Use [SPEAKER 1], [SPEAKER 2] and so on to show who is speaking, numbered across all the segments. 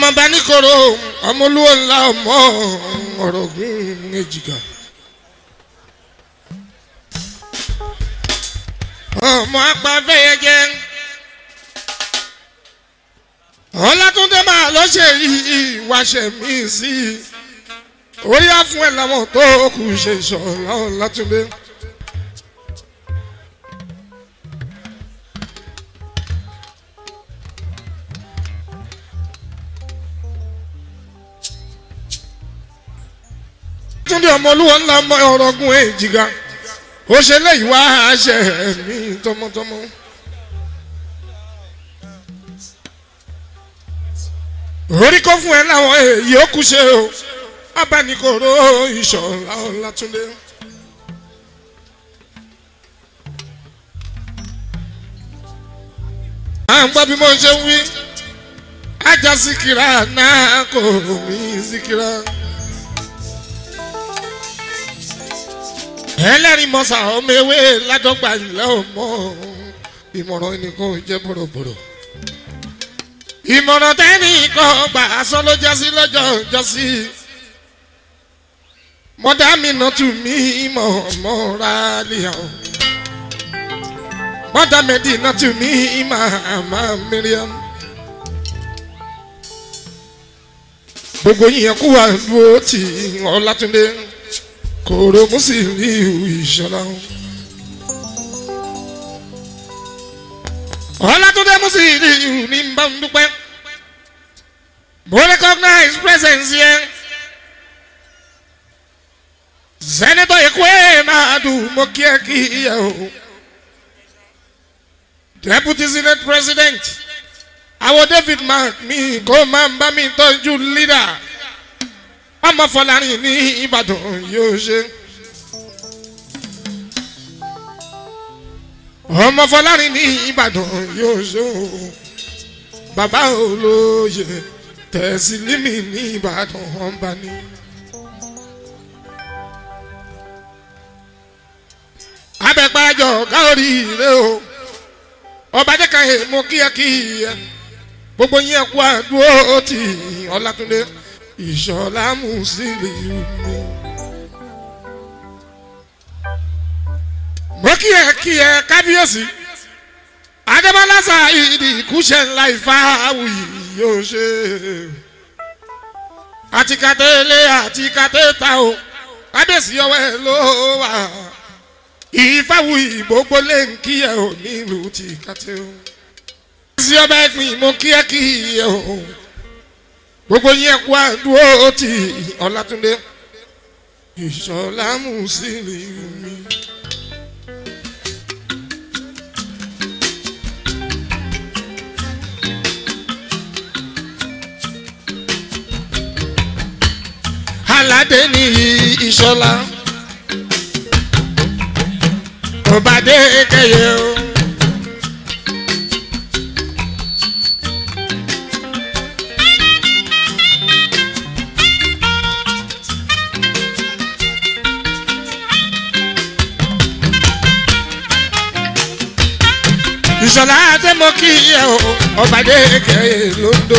[SPEAKER 1] ọmọ bá ní koro ọmọ olúwo ńlá ọmọ ọ̀rọ̀gún èjìká. ọmọ apàfẹ́yẹjẹ ọlátúndé máa lọ ṣe ìwàṣẹ mi sí i orí á fún ẹ láwọn tó kù ṣe ìṣọ̀lá ọlátúndé. túndé ọmọlúwọ ńlá ọmọ ọrọgún èjìgá ó ṣe léyìí wá àṣẹ mi tọmọtọmọ. orí kó fún ẹ láwọn èyí ó kú ṣe o abánikòrò ìṣọ̀lá ọlátúndé. à ń gbọ́ bí mo ṣe ń wí ajá síkírà náà kò mí síkírà. ẹlẹ́rìí mọ́sá ọmọ ewé ládọ́gba ilẹ̀ ọmọ ìmọ̀ràn ẹnìkan ò jẹ́ bọ̀rọ̀bọ̀rọ̀ ìmọ̀ràn tẹ́nìkan gbà asán ló jásí lọ́jọ́ jọ́sí mọ́dá mi nà tù mí mọ̀ mọ́ra lìyàn mọ́dá mẹ́dì nà tù mí màmá miriam gbogbo yìnyẹn kú wà dúró tì ọlátúndé kòrò mùsùlùmí ìṣọlá. ọlátúndé mùsùlùmí ní bá ń dúpẹ́. mo recognize presence yẹn. senator ekwe máa dùn mọ́ kí ẹ kí ẹ o. deputy senate president àwọn david mark mi kó máa ń bá mi tọ́jú leader ọmọ fọlárin ní ìbàdàn yóò ṣe. ọmọ fọlárin ní ìbàdàn yóò ṣe o bàbá olóye tẹ̀sílímì ní ìbàdàn ọba ní. abẹ́pàjọ gáórí rẹ o ọba jẹ́ ká èèmọ̀ kíákíá gbogbo yẹn kú àdúró tì ọlátúndé ìṣọ̀lá mùsùlùmí. mo kí ẹ kí ẹ kábíyèsí adébọlá sáyidi ìkúṣẹ ńlá ìfáwù yóò ṣe àti kàtẹ́lẹ̀ àti kàtẹ́ta o kábíyèsí ọwọ́ ẹ ló wà ìfáwù ìgbógbó lè ń kí ẹ ò nílùú ti kàtẹ́ o. sí ọba ẹgbìn mo kí ẹ kí ẹ o gbogbo yẹn kú àdúró ti ọlátúndé ìṣọlá mùsùlùmí. aládé ní ìṣọlá ọbàdé kẹyẹ o. ìṣọ̀lá àdèmọ́kì ẹ̀ o ọ̀bàdé kẹ̀yẹ lóńdó.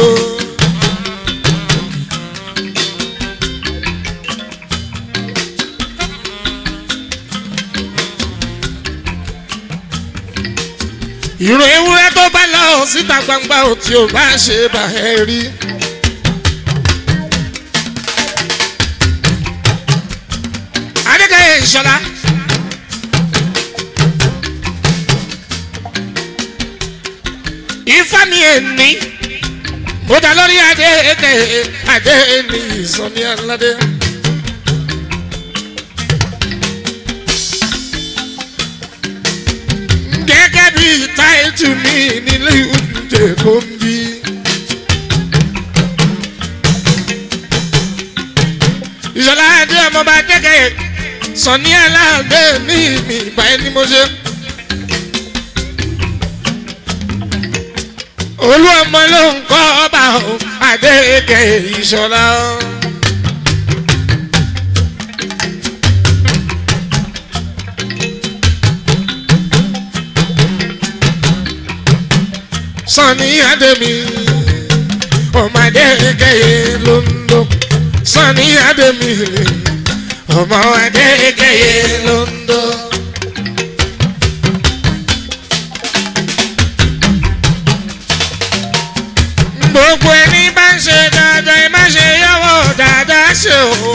[SPEAKER 1] ìrò ewúrẹ́ tó bá lọ síta gbangba ò tí ò bá ṣe bá ẹ rí. adékẹ́yẹ ìṣọ̀lá. ifeami ẹni mo dá lórí adé eke adé ní ìsọmi aládé. gẹ́gẹ́ bí táìtù mi nílé oúnjẹ kò ń bí. ìṣọ̀lá adé ọmọọba dẹ́gẹ̀ sọ̀ní aláàdé ní ìmì ìgbà ẹni mo ṣe. olú ọmọ ló ń kọ́ ọba o adéke ìṣọ̀lá. sani ademi ọmọdé kẹyẹ londo sani ademi ọmọdé kẹyẹ londo. gbogbo ẹni bá ń ṣe dáadáa ẹ má ṣe yọwọ́ dáadáa ṣe o.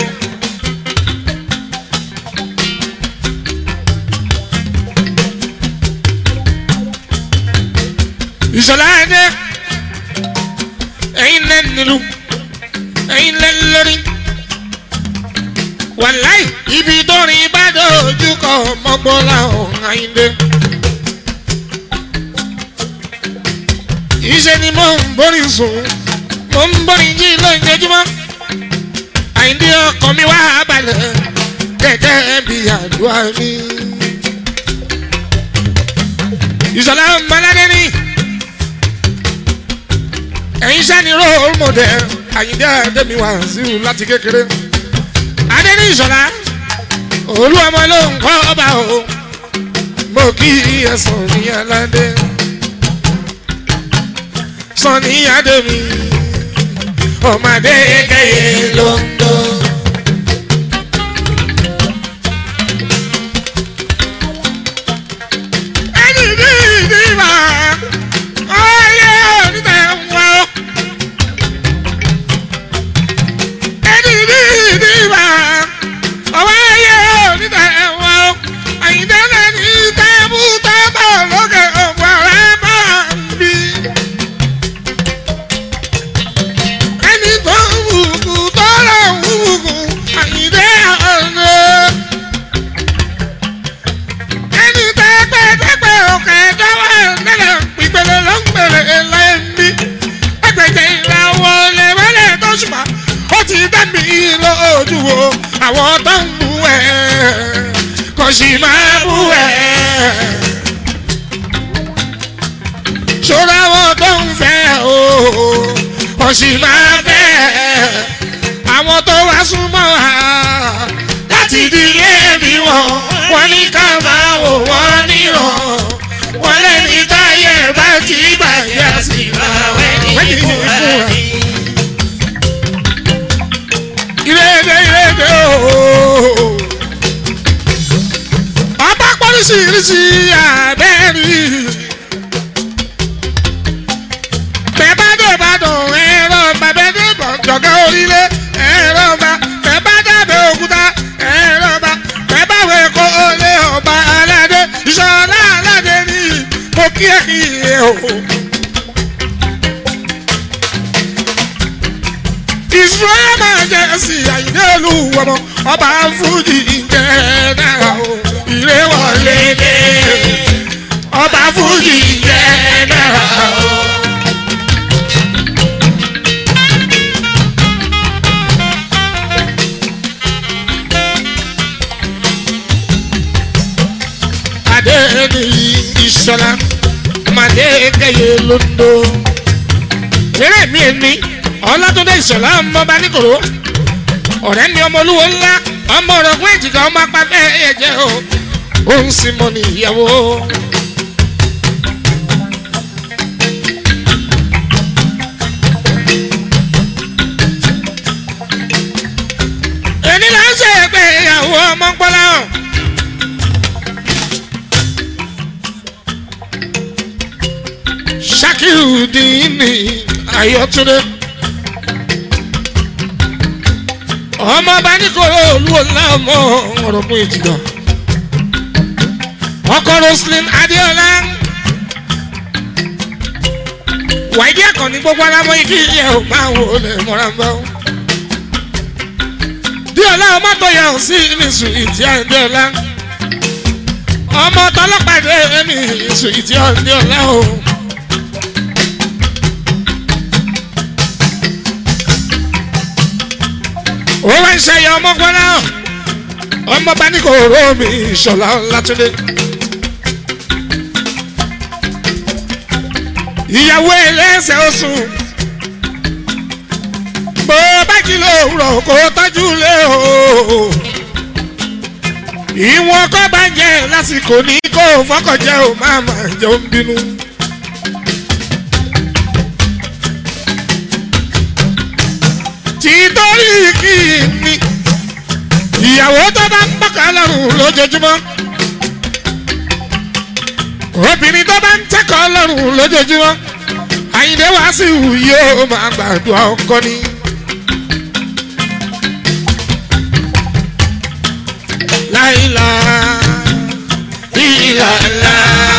[SPEAKER 1] ìṣọ̀lá ẹ̀dẹ́ ẹ̀yin lẹ́ nílùú ẹ̀yin lẹ́ lórí. wàláì ibi tó rìn bá dojú kọ mọ́gbọ́lá ọ̀hún àyíndé. iṣẹ́ ni mo ń borí sùn mo ń borí jí lójoojúmọ́. àyíndé ọkọ̀ mi wá balẹ̀ gẹ́gẹ́ bí àdúrà mi. ìṣọ̀lá ọmọládé ni ẹ̀yin sani role model àyíndé àdèmí wá sí i láti kékeré adéní ìṣọ̀lá olú ọmọ ló ń kọ́ ọba o mo kí ẹ̀sán ní aládé sani àdèmí ọmọdé kẹyẹ lóńdó. ẹni ní ìdíbà ọyẹ onítẹ̀ wá o. ẹni ní ìdíbà ọwọ́ ayé onítẹ̀ wá o. àyíndé lẹ́ni tẹ́bù tẹ́bọ̀ lókè ògbó rẹ̀ bá ń bí. ẹni tó ń wùkú tó lọ ń wùkú àyíndé ọ̀nà. ẹni tẹ́pẹ́ tẹ́pẹ́ òkè dáwọ́ nílẹ̀ ìpele ló ń pèlè lẹ́mí. ẹgbẹ̀jẹ̀ ìràwọ̀ lẹ́wọ́lẹ̀ tó ṣùgbọ́n ó ti dá mi lójú wo àwọn tó ń bú ẹ̀ kò sì máa bú ẹ̀. ṣọ́ra àwọn tó ń fẹ́ o kò sì máa fẹ́ àwọn tó wá súnmọ́ wa láti dílé bí wọn wọn ní ká máa wò wọ́n níràn wọn lẹ́ni táyé bá ti bàjẹ́ sí báwẹ́ ní ìkúra ní. ìrèdè ìrèdè ooo ọba pọ́lísìírísì àbẹ́rí. bẹ́ẹ̀ bá dé ìbàdàn ẹ̀rọ bàbá dé jọ̀gá orílẹ̀ ẹ̀rọ bá bẹ́ẹ̀ bá dábẹ́ òkúta ẹ̀rọ bá bẹ́ẹ̀ bá wẹ̀ kó olè ọba aládé ìṣọ̀lá aládé ní mo kí ẹ kí ẹ o. ìṣúra máa jẹ́ sí àyíké olúwọmọ ọba fújì jẹ́ náà o ìrẹ́wọ̀lé dé ọba fújì jẹ́ náà o. adé ní ìṣọlá ọmọdé kẹyẹ londo eré mi ni ọlátúndé ìṣọlá ọmọba níkòrò ọ̀rẹ́ mi ọmọ olúwo ńlá ọmọ ọ̀rọ̀gún èjìká ọmọ apáfẹ́ ẹ̀jẹ̀ o ó ń sin mọ́ ní ìyàwó. èmi là ń ṣe ẹgbẹ́ ìyàwó ọmọ ńpọ́lá hàn. Shakiru dini Ayọ̀túndé. ọmọ bá ní kóró olúwo láàmú ọ̀rọ̀ mú ìjìgà. ọkọ roslyn adéọlá. wàídí àkànní gbogbo alámọ igi yẹ ò máa wò lè mọ́ra ń bá wọn. díọ̀lá ọmọ tó yà ọ́ sí ìmísù ìtì àdéọlá. ọmọ tọlọ́pàá dé ẹ̀mí ìsù ìtì àdéọlá o. ó wá ń ṣẹyẹ ọmọ gbọ́dá ọmọ bá ní kò ró mi ìṣọ̀lá látúndé. ìyàwó ẹlẹ́sẹ̀ oṣù bó bá jí lóòrọ̀ kó tọ́jú lé o. ìwọ̀n kọ́ bá jẹ́ lásìkò ní kó fọ́kànjẹ́ o máa máa jẹun bínú. títorí kí ni ìyàwó tó bá ń pàkà lọ́rùn lójoojúmọ́ obìnrin tó bá ń tẹ́kọ̀ọ́ lọ́rùn lójoojúmọ́ àyìndé wàásù yóò máa gbàdúrà ọkọ ni. láìla ìlàlá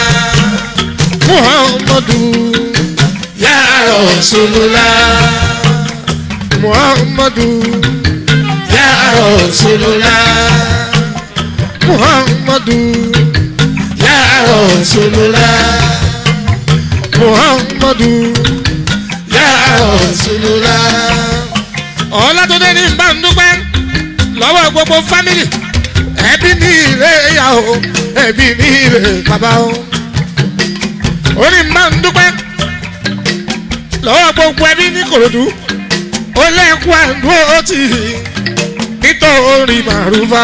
[SPEAKER 1] muhammadu ya rasulullah muhammadu ya rasulullah muhammadu ya rasulullah muhammadu ya rasulullah. ọlátúndé ní bá ń dúpẹ́ lọ́wọ́ gbogbo fámìlì ẹbí ní ilé ìyàwó ẹbí ní ilé bàbá o. ó ní bá ń dúpẹ́ lọ́wọ́ gbogbo ẹbí ní kòròdú ó lẹ́kùn àdúró tì í nítorí màrúfà.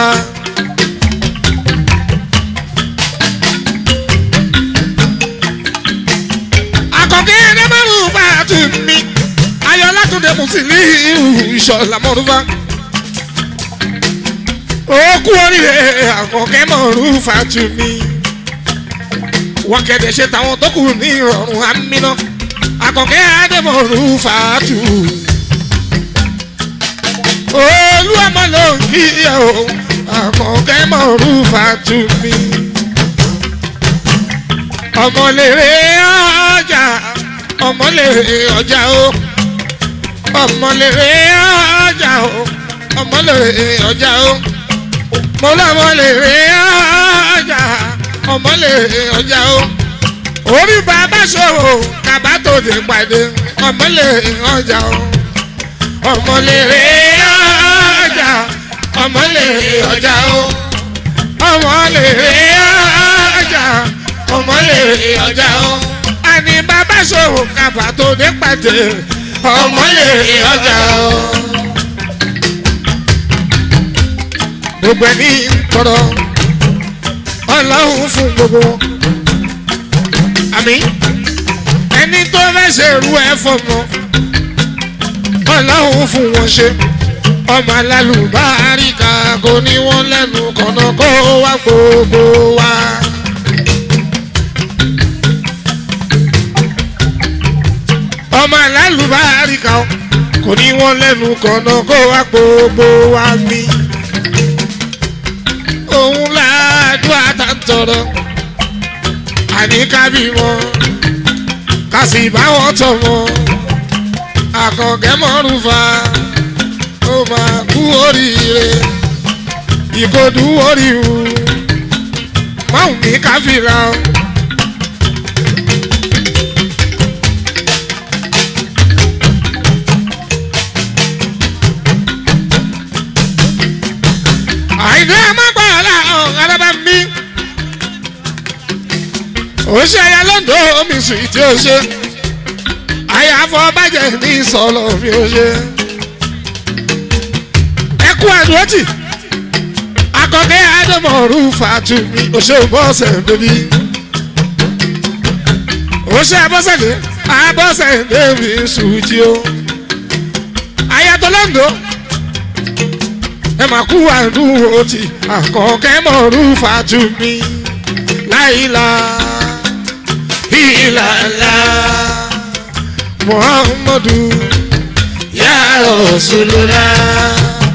[SPEAKER 1] àkọ́kẹ́ ẹ̀rẹ́ màrúfà tù mí ayọ̀ látúndé mùsùlùmí ìṣọ̀lá màrúfà. ó kú oríire àkọ́kẹ́ màrúfà tù mí. wọ́n kẹ́dẹ̀ ṣe táwọn tó kù ní ìrọ̀rùn àmínà àkọ́kẹ́ àdèmọ̀rúfà tù olúwàmọ ló ń kí ẹ o àkànkẹ́ mọ̀rúfà tù mí. ọmọlèrè ọjà ọmọlèrè ọjà o ọmọlèrè ọjà o ọmọlèrè ọjà o mo lọmọlèrè ọjà ọmọlèrè ọjà o orí bàbá ṣòwò kàbá tó dé pàdé ọmọlèrè ọjà o ọmọlèrè ọjà ọmọlèrè ọjà o ọmọlèrè ọjà ọmọlèrè ọjà o àní bàbá ṣòwò kàbà tó dé pàdé ọmọlèrè ọjà o. gbogbo ẹni ń tọrọ ọlọ́run fún gbogbo wọn. àmì ẹni tó fẹ́ ṣerú ẹ fọmọ ọlọ́run fún wọn ṣe ọmọ alálùbáríkà kò ní wọn lẹ́nu kọ̀nà kó wá gbogbo wa. ọmọ alálùbáríkà kò ní wọn lẹ́nu kọ̀nà kó wá gbogbo wa mi. òun làádúrà tá ń tọrọ àníkàbí wọn kà sì bá wọn tọ̀ wọn àkànkẹ́ mọ́rùfà ó máa kú oríire ìkòdú oríwu máwùn ní káfíńlá o. àìdé amágbára ọ̀hún alábá mi ó ṣe aya lọ́dọ̀ omi sùn tí ó ṣe àyàfọ́ bàjẹ́ ní sọ̀lọ̀ mi ò ṣe. ẹ kú àdúrótì akọ̀kẹ́ àdèmọ̀rú fàtú mi ò ṣe bọ́ọ̀sẹ̀ bẹ́bí. ó ṣe abọ́sẹ̀dé abọ́sẹ̀ bẹ́bí sùjì o. àyàtọ̀ lọ́ndọ̀ ẹ mà kú àdúrótì akọ̀kẹ́ mọ̀rú fàtú mi láìla ìlàlá. Muhammadu ya Rasulullah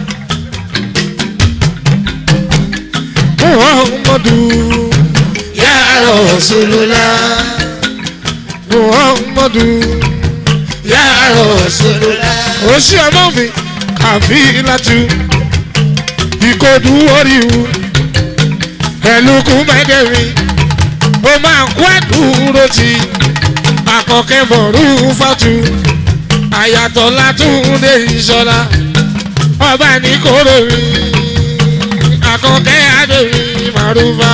[SPEAKER 1] Muhammadu ya Rasulullah Muhammadu ya Rasulullah ó ṣe ọmọ mi kàfí látú ìkọdù oríwu ẹlùkù mẹ́dẹ̀rin ó máa kú àdúró ti akọkẹ́ mọ̀rú fatu àyàtọ̀ látúndé ìṣọ́lá ọba ní kóró mi akọkẹ́ adèmi màrúfà.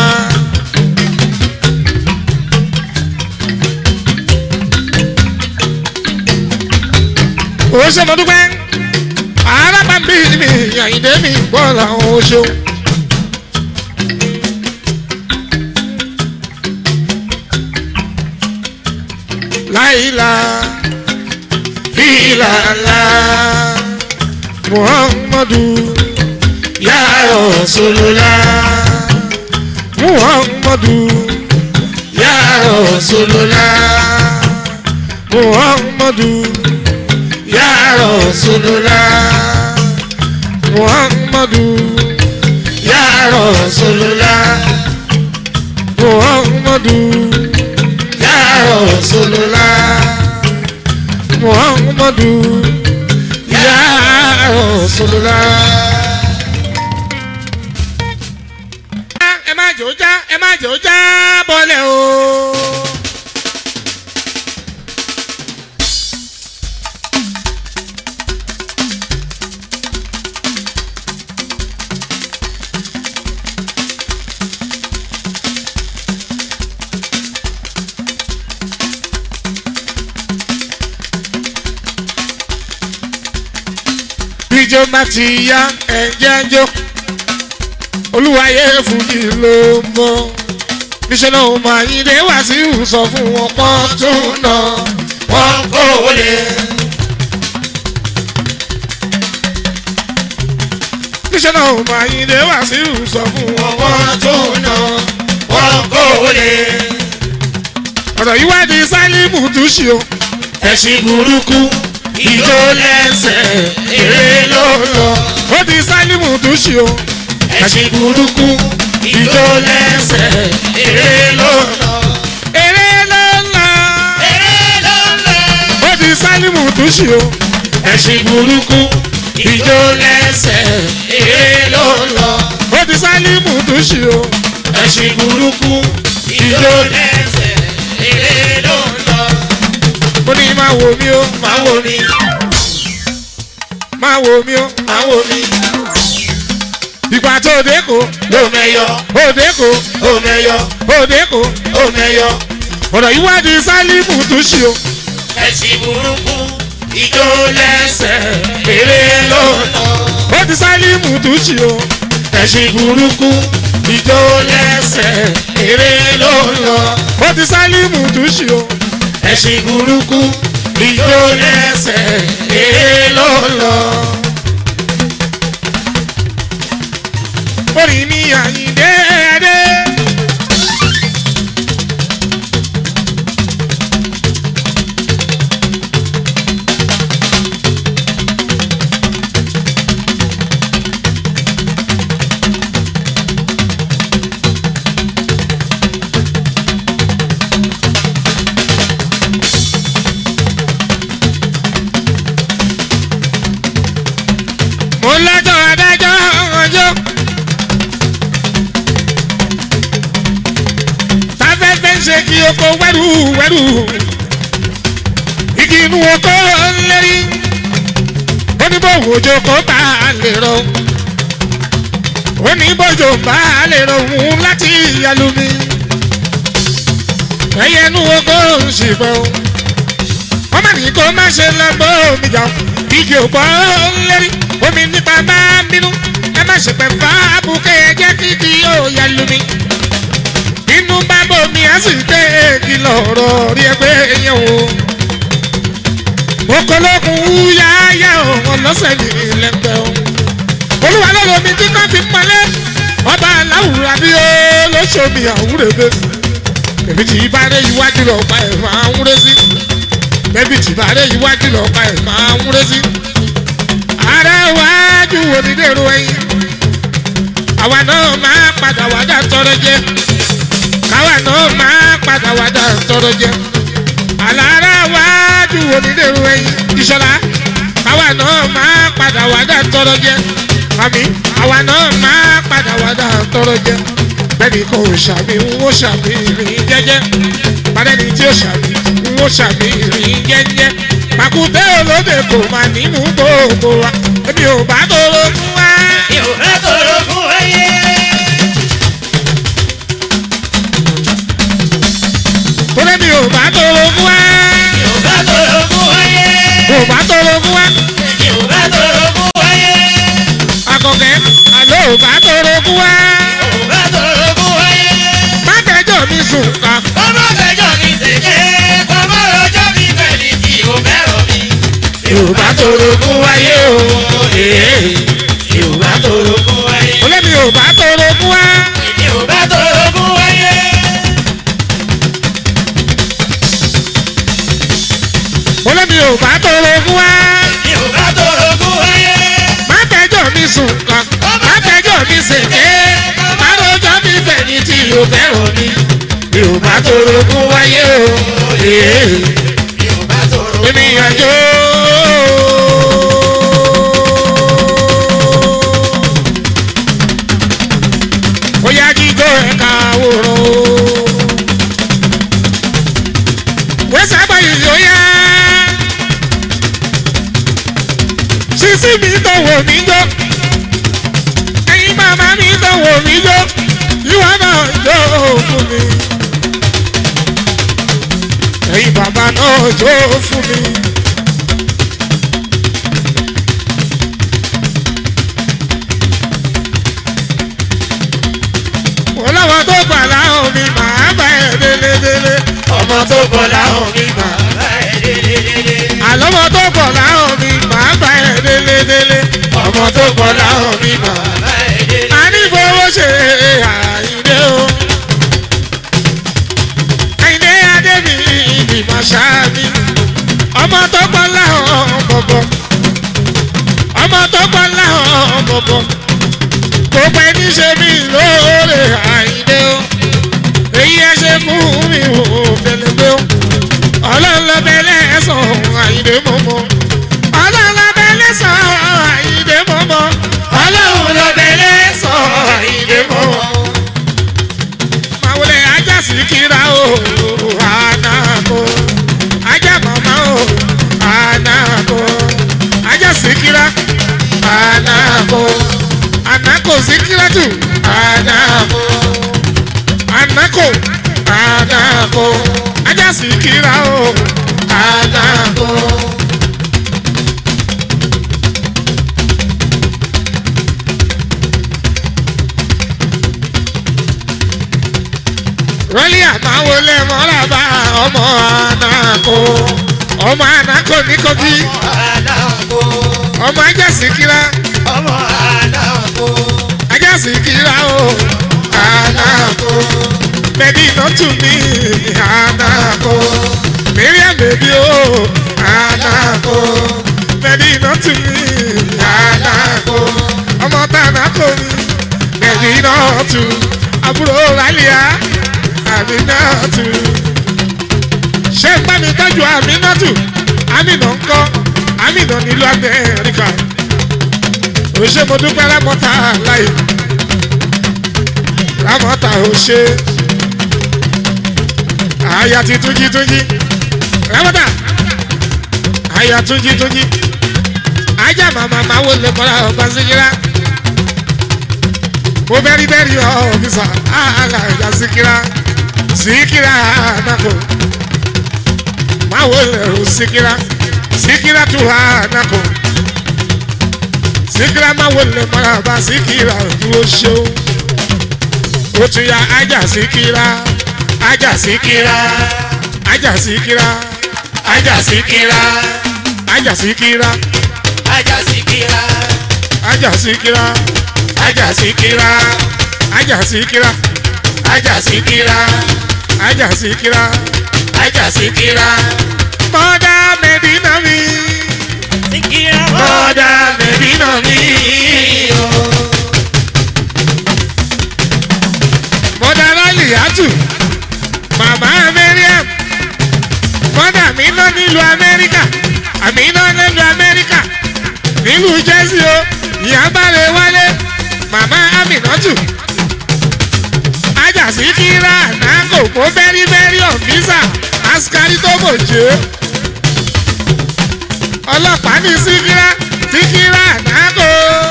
[SPEAKER 1] ó ṣe mo dúpẹ́ arábàbí mi àyìndé mi gbọ́ làwọn oṣù. láìla ìlàlá muhammadu
[SPEAKER 2] Ya Rasulullah.
[SPEAKER 1] muhammadu
[SPEAKER 2] Ya Rasulullah.
[SPEAKER 1] muhammadu
[SPEAKER 2] Ya Rasulullah.
[SPEAKER 1] muhammadu
[SPEAKER 2] Ya Rasulullah.
[SPEAKER 1] muhammadu
[SPEAKER 2] Ya Rasulullah.
[SPEAKER 1] muhammadu
[SPEAKER 2] Ya Rasulullah.
[SPEAKER 1] ẹ má jò já ẹ má jò já bọ́lẹ̀ o. bíjọ́ bá ti yá ẹ̀jẹ̀ jọ olúwayé fújì ló mọ́ níṣẹ́ náà máa yín dé wá sí ìsọ fún wọn pọ́n tó nà
[SPEAKER 2] Wọ́n kó lè.
[SPEAKER 1] níṣẹ́ náà máa yín dé wá sí ìsọ fún wọn pọ́n
[SPEAKER 2] Wọ́n tó nà. Wọ́n kó lè.
[SPEAKER 1] ọ̀rọ̀ yìí wá di sálímù túṣì o
[SPEAKER 2] Ẹ̀sìn burúkú. Ìjó lẹ́sẹ̀. Èrè ló lọ.
[SPEAKER 1] ó di sálímù túṣì o
[SPEAKER 2] Ẹ̀sìn burúkú. Ìjó lẹ́sẹ̀. Èrè ló lọ.
[SPEAKER 1] eré ló ń lọ
[SPEAKER 2] Èrè ló lọ.
[SPEAKER 1] ó di sálímù túṣì o
[SPEAKER 2] Ẹ̀sìn burúkú. Ìjó lẹ́sẹ̀. Èrè ló lọ.
[SPEAKER 1] ó di sálímù túṣì o
[SPEAKER 2] Ẹ̀sìn burúkú. Ìjó lẹ́sẹ̀. Èrè ló lọ.
[SPEAKER 1] ó ní máa wò mí o
[SPEAKER 2] Máa wò mí.
[SPEAKER 1] máa wò mí o
[SPEAKER 2] Máa wò mí.
[SPEAKER 1] ìgbà tó dé kò
[SPEAKER 2] Ó mẹ́yọ.
[SPEAKER 1] ó dé kò
[SPEAKER 2] Ó mẹ́yọ.
[SPEAKER 1] ó dé kò
[SPEAKER 2] Ó mẹ́yọ.
[SPEAKER 1] ọ̀rọ̀ yìí wá di sálímù túṣì o.
[SPEAKER 2] Ẹ̀sìn burúkú. Ìjó lẹ́sẹ̀. Èrè ló lọ.
[SPEAKER 1] ó ti sálímù túṣì o
[SPEAKER 2] Ẹ̀sìn burúkú. Ìjó lẹ́sẹ̀. Èrè ló lọ.
[SPEAKER 1] ó ti sálímù túṣì o
[SPEAKER 2] Ẹ̀sìn burúkú. Ìjó lẹ́sẹ̀. Èrè ló lọ.
[SPEAKER 1] orí mi àyíndé adé. mo lọ́jọ́ adájọ́ ọjọ́. táfẹ́fẹ́ ń ṣe kí oko wẹ́rù wẹ́rù. igi inú oko lérí. oníbòwò òjò kò bá a lè rọ. oníbòjò bá a lè rọ òun láti yalumi. ẹyẹ inú oko ń ṣìbọn. wọ́n má ní kó má ṣe lọ bó omi jà igi òpó lérí omi nípa bá bínú ẹ má ṣe pẹ̀ fà á bùkẹ́ ẹ jẹ́ kí kí yóò yalumi inú bá bomi á sì gbé èkì lọ́rọ̀ rí ẹgbẹ́ yẹn o. okolokun wúyáyá òun lọ́sẹ̀ ní ilẹ̀gbẹ́ o. olúwa ló lomi tí kò fi mọ́lẹ̀ ọba aláwùrọ̀ àbí ó lóṣoomi àwúrẹ́bẹ́. bẹ̀bí tí bá rẹ̀ iwájú lọ pa ẹ̀ máa ń rẹ́ sí. bẹ̀bí tí bá rẹ̀ iwájú lọ pa ẹ̀ máa ń rẹ́ sí. ara wájú onídèrò ẹyin. àwa náà máa padà wá dá tọrọ jẹ káwa náà máa padà wá dá tọrọ jẹ àlàárá wájú onídèrú ẹyin ìṣọlá káwa náà máa padà wá dá tọrọ jẹ àmì àwa náà máa padà wá dá tọrọ jẹ bẹ́ẹ̀ni kò ṣàmì ń ó ṣàmì rìn jẹ́jẹ́ bàdẹ́ni tí ó ṣàmì ń ó ṣàmì rìn jẹ́jẹ́ pàkúté olóde kò má nínú gbogbo wa èmi ò bá tóró fún wa.
[SPEAKER 2] Yóò bá tọrọ fún ayé.
[SPEAKER 1] torí mi ò bá tóró fún wa.
[SPEAKER 2] Yóò bá tọrọ fún ayé.
[SPEAKER 1] ò bá tóró fún wa.
[SPEAKER 2] Yóò bá tọrọ fún ayé.
[SPEAKER 1] akọkẹ àlọ ò bá tóró fún wa.
[SPEAKER 2] Yóò bá tọrọ fún ayé.
[SPEAKER 1] má tẹjọ́ mi sùn ká.
[SPEAKER 2] Ọmọ fẹjọ́ mi ṣèké. Ọmọ rọjọ́ mi fẹ̀lí tí o fẹ́ràn mi. Yóò bá tọrọ fún ayé o. èmi ò bá torogún wáyé.
[SPEAKER 1] olómi ò bá tóró fún wa.
[SPEAKER 2] èmi ò bá torogún wáyé.
[SPEAKER 1] olómi ò bá tóró fún wa.
[SPEAKER 2] èmi ò bá torogún wáyé.
[SPEAKER 1] má fẹjọ́ mi sùn kan má fẹjọ́ mi ṣèké má rojọ́ mi fẹ̀yìn tí o fẹ́ràn mi. mi ò bá tóró fún wáyé o.
[SPEAKER 2] èmi ò bá torogún
[SPEAKER 1] èmi àjò. ó yá jíjó ẹ̀ka àwòrán o. wẹ́sẹ̀ àgbáyé yóò yá. sísí mi tó wò mí jó. ẹyin màmá mi tó wò mí jó. ìwọ náà jó fún mi. ẹyin bàbá náà jó fún mi. wọ́n láwọn tó gbà láwọn mi màá bá ẹ̀ délédélé.
[SPEAKER 2] ọmọ tó bọ̀ láwọn mi máa bá ẹ délédélé.
[SPEAKER 1] àlọ́mọ tó gbọ̀ láwọn mi màá bá ẹ̀ délédélé.
[SPEAKER 2] ọmọ tó bọ̀ láwọn mi máa bá ẹ délédélé.
[SPEAKER 1] a ní fowó ṣe àyíndé o. àyíndé adébí ìgbìmọ̀ ṣáàbí. ọmọ tó gbọ́ láwọn bọ̀bọ̀. ọmọ tó gbọ́ láwọn bọ̀bọ̀. gbogbo ẹni ṣe mí lóore àyíndé o. èyí ẹ ṣe fún mi ò fẹlẹ́gbẹ́ o. ọlọ́run lọ bẹ lẹ́sàn àyíndé mọ́mọ́. ọlọ́run lọ bẹ lẹ́sàn àyíndé mọ́mọ́. ọlọ́run lọ bẹ lẹ́sàn àyíndé mọ́mọ́. Màwùlẹ̀ ajá sí kíra o, ànàkó. Ajá màmá o, ànàkó. Ajá sí kíra, ànàkó. Ànàkó sí kíra tù, ànàkó. Ànàkó, ànàkó. Ajá sí kíra o, ànàkó. rọ́lí àtàwọn olè mọ́ra bá ọmọ ànàkó ọmọ ànàkó ní kogi
[SPEAKER 2] Àdàkọ,
[SPEAKER 1] ọmọ ajásìkíra
[SPEAKER 2] ọmọ àdàkọ,
[SPEAKER 1] ajásìkíra o ànàkó bẹ́ẹ̀ni ìnọ́tù mi ànàkó miriam bèbí o ànàkó bẹ́ẹ̀ni ìnọ́tù mi ànàkó ọmọ tànàkó mi bẹ́ẹ̀ni ìnọ́tù àbúrò rálíà àmínátù ṣé ń bá mi tọ́jú àmínátù àmínà ń kọ́ àmínà nílùú amẹ́ríkà ò ṣe mo dúpẹ́ lámọ́ta láì lámọ́ta ò ṣe àyà ti túnjí túnjí lámọ́ta àyà túnjí túnjí ajá màmá máa wò lè kọ́ra ọ̀gbà síkírá mo bẹ́rí bẹ́rí ọ̀fíìsà àhàlà ìyá síkírá síkírá ànàkó máa wò lè o síkírá síkírá tó ànàkó síkírá máa wò lè mọ́ra bá síkírá dúró ṣó ó tún ya ajá síkírá ajá síkírá ajá síkírá ajá síkírá ajá síkírá
[SPEAKER 2] ajá síkírá,
[SPEAKER 1] ajá síkírá ajá síkírá ajá síkírá ajá síkírá ajá síkírá ajá síkírá. mọ́dà mẹ́dínà mi
[SPEAKER 2] síkírá
[SPEAKER 1] mọ́dà mẹ́dínà mi. mọ́dà rálì àtù màmá mẹ́ríàm mọ́dà mi ná nílùú amẹ́ríkà àmì iná nílùú amẹ́ríkà nílùú jẹ́sí o ìyá bá lè wálé màmá aminatu ajá sí kíra nágò kó bẹ́rí bẹ́rí ọ̀fíìsà askari tó bò jẹ́ ọlọ́pàá ní síkírá síkírá nágò.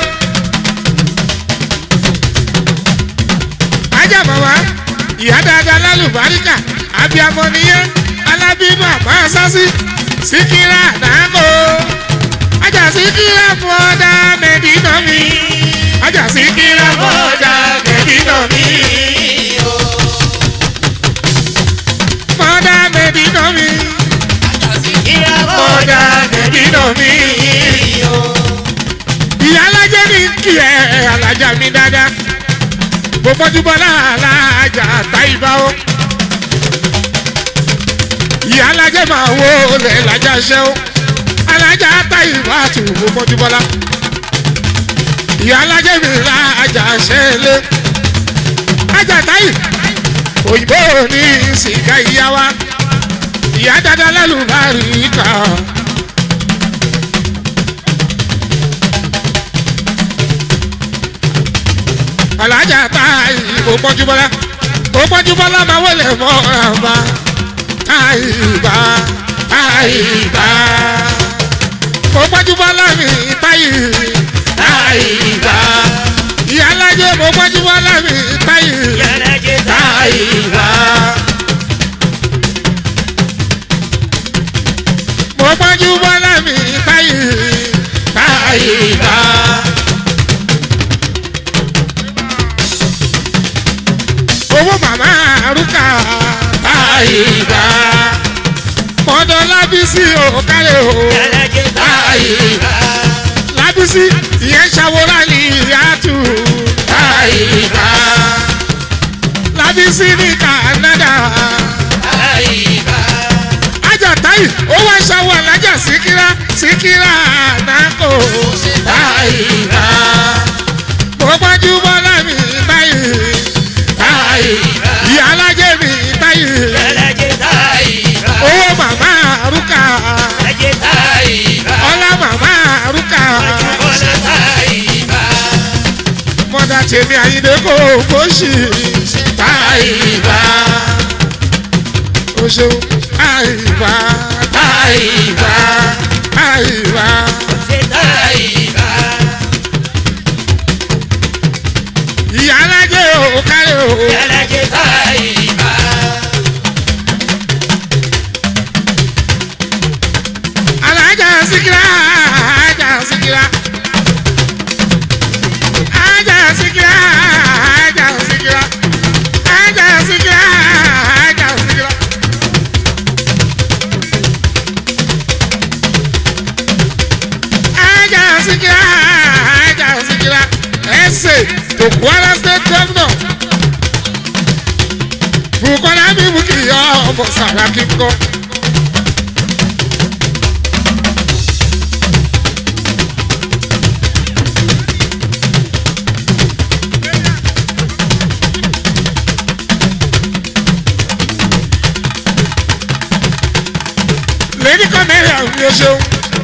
[SPEAKER 1] ajá màmá ìyá dáadáa lálùbáríkà abiyamọ nìyẹn alábínú àmọ́ sásí síkírá nágò ajá síkírá mọ́dá mẹ́dínà mi ajá síkírá mọ́dá mẹ́dínà mi mọ́dá mẹ́dínà mi
[SPEAKER 2] ajá síkírá
[SPEAKER 1] mọ́dá mẹ́dínà mi kí ẹ alájà mi dáadáa mo bọ́jú bọ́lá alájà táyìbá o ìyá alájẹ máa wo olè lájà ṣẹ́ o alájà táyìbá tù mo bọ́jú bọ́lá ìyá alájẹ mi lájà ṣẹ́ lé ajá táyì òyìnbó ní sìgá ìyá wa ìyá dáadáa lálùbárí kan. alájà táyì ó pọ́njúbọ́lá ó pọ́njúbọ́lá máa wọlé mọ́ ọ̀rànba táyì bá táyì bá ó pọ́njúbọ́lá mi táyì táyì bá ìyá alájẹ mo pọ́njúbọ́lá mi táyì
[SPEAKER 2] Yàlájẹ́
[SPEAKER 1] táyì bá. mo pọ́njúbọ́lá mi táyì táyì bá. owó màmá arúkà táyìbá mọ́dọ̀ lábísí òkàlẹ̀ o
[SPEAKER 2] Yàlájẹ́
[SPEAKER 1] táyìbá lábísí ìyẹn ṣàwòrán ní ìyàtú táyìbá lábísí ní Canada ajá táyì ó wá ṣàwọ̀ alájà síkírá síkírá nàkó táyìbá mo gbájú bọ́lá mi táyì táyì ìyá alájẹ mi táyì owó màmá arúkà ọlá màmá arúkà mọ́dà tèmi àyíndé kò fóṣì táyìbá o ṣeun táyìbá táyìbá táyìbá ìyá alájẹ ò kárẹ̀ o alájà síkírá alájà síkírá alájà síkírá alájà síkírá alájà síkírá alájà síkírá. alájà síkírá alájà síkírá ẹsẹ̀ tó Kwara state governor Bukola mímú kì í yọ ọmọ Sàràkí kọ́. lady cornelia mi o ṣeun.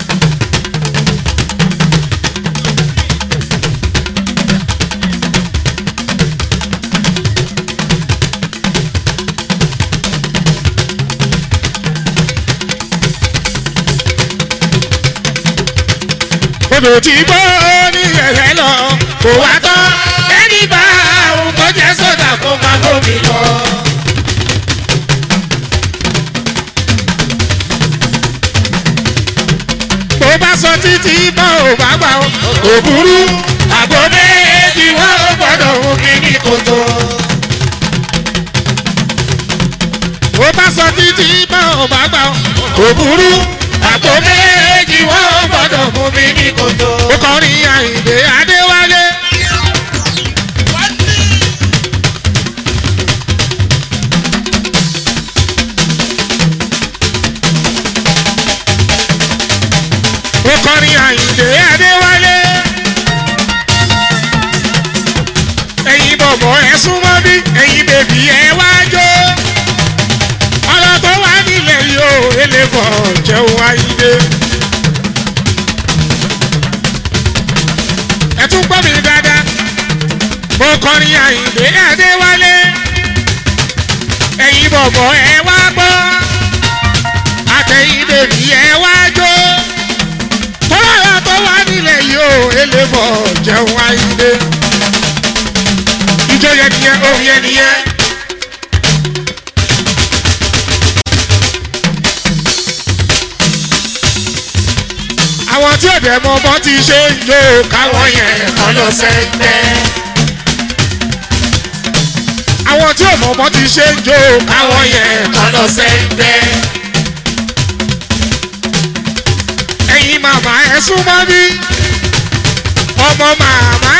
[SPEAKER 1] odò tí gbó ní ẹ̀rẹ́ lọ kò wá tán ẹni bá òun kò jẹ́ sódà kó máa bómi lọ. bó bá sọ títí bá ò bá gbà ó kò burú àgbo méjì wọn ò gbọdọ̀ mú mi ní kòtò. bó bá sọ títí bá ò bá gbà ó kò burú àgbo méjì wọn ò gbọdọ̀ mú mi ní kòtò. ó kọrin àyìnbé adéwálé. ó kọrin àyìndé adéwálé. ẹ̀yin bọ̀bọ̀ ẹ súnmọ́ bí ẹ̀yin bèbí ẹ wá jó. ọ̀rọ̀ tó wà nílẹ̀ yóò elébọ̀ jẹun àyìndé. ẹ tún gbọ́ mi dáadáa. mo kọrin àyìndé adéwálé. ẹ̀yin bọ̀bọ̀ ẹ wá gbọ́. àtẹ̀yin bèbí ẹ wá jó tọ́lá tó wà nílẹ̀ yìí ó elébọ̀ jẹun àyíndé. ìjọ yẹn nìyẹn ohun yẹn nìyẹn. àwọn tí òde mọ bọ́ ti ṣe ń jó káwọn yẹn kọ́ lọ sẹ́gbẹ́. àwọn tí ò mọ bọ́ ti ṣe ń jó káwọn yẹn kọ́ lọ sẹ́gbẹ́. ẹ̀yin màmá ẹ súnmọ́ bí ọmọ màmá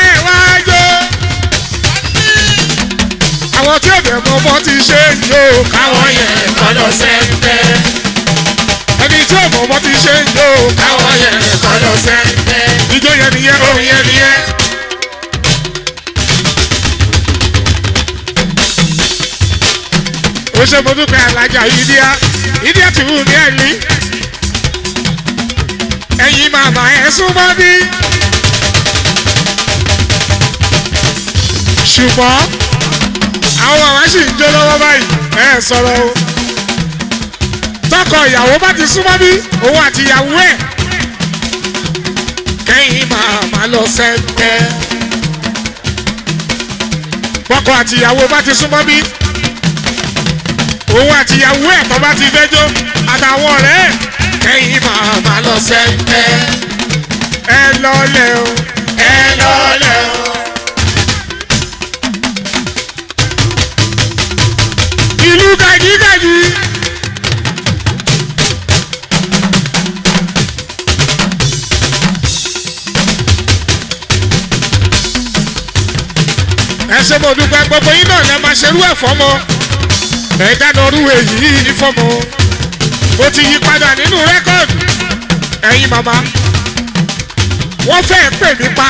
[SPEAKER 1] ṣe ń jó
[SPEAKER 2] káwọn yẹn kọ́ lọ sẹ́ńpẹ́.
[SPEAKER 1] ẹni tí ò mọ̀ bọ́ ti ṣe ń jó
[SPEAKER 2] káwọn yẹn kọ́ lọ sẹ́ńpẹ́.
[SPEAKER 1] ijó yẹn nìyẹn
[SPEAKER 2] òun
[SPEAKER 1] orin
[SPEAKER 2] yẹn nìyẹn.
[SPEAKER 1] ó ṣe mo dúpẹ́ alájà ìdíyà ìdíyà tì wù ní ẹ̀lí ẹ̀yin màmá ẹ̀ súnmọ́ bí. ṣùgbọ́n àwọn àwọn sì ń jó lọ́wọ́ báyìí ẹ̀ sọ̀rọ̀ o tọkọ ìyàwó bá ti súnmọ́ bí òun àti ìyàwó ẹ̀ kẹ́yìn màmá lọ sẹ́ńtẹ́ tọkọ àti ìyàwó bá ti súnmọ́ bí òun àti ìyàwó ẹ̀ tó bá ti fẹ́jọ́ àtàwọn ọ̀rẹ́ ẹ̀ kẹ́yìn màmá lọ sẹ́ńtẹ́ ẹ lọ́lẹ̀ o
[SPEAKER 2] ẹ lọ́lẹ̀ o.
[SPEAKER 1] ìlú gàjígàjí. ẹ ṣe mo dúpẹ́ gbogbo yín náà lẹ máa ṣerú ẹ̀ fọ́mọ ẹ dáná orú èyí fọ́mọ mo ti yí padà nínú rẹ́kọ̀dù ẹ̀yin màmá wọ́n fẹ́ pè mí pa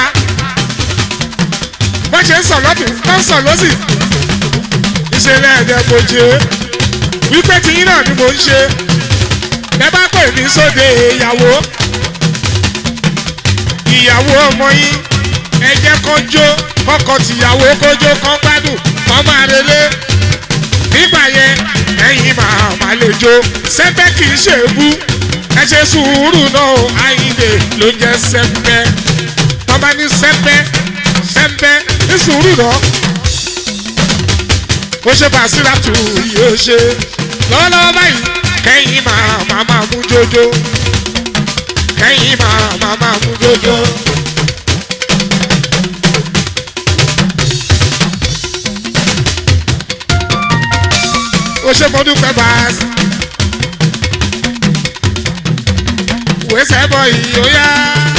[SPEAKER 1] wọ́n ṣe ń sọ̀ lọ́tún tó ń sọ̀ lọ́sì ìṣẹ̀lẹ̀ ẹ̀dẹ̀ kò jẹ́ wípé tiyín náà ni mò ń ṣe ẹ bá pè mí sóde ìyàwó ìyàwó ọmọ yín ẹ jẹ́ kó jó kọ́kọ́ tìyàwó kójó kán gbádùn kán máa relé nígbà yẹn ẹ̀yin máa máa lè jó sẹ́pẹ́ kì í ṣe bú ẹ ṣe sùúrù náà o àyìnlè ló ń jẹ́ sẹ́pẹ́ tọ́ba ní sẹ́pẹ́ sẹ́pẹ́ ní sùúrù náà ó ṣe bàṣírà tù yóò ṣe lọ́wọ́lọ́wọ́ báyìí kẹ́yìn máa máa máa mú jójó kẹ́yìn máa máa máa mú jójó. ó ṣe mo dúpẹ́ báàsì. wẹ́sẹ̀ bọ̀ yìí ó yá.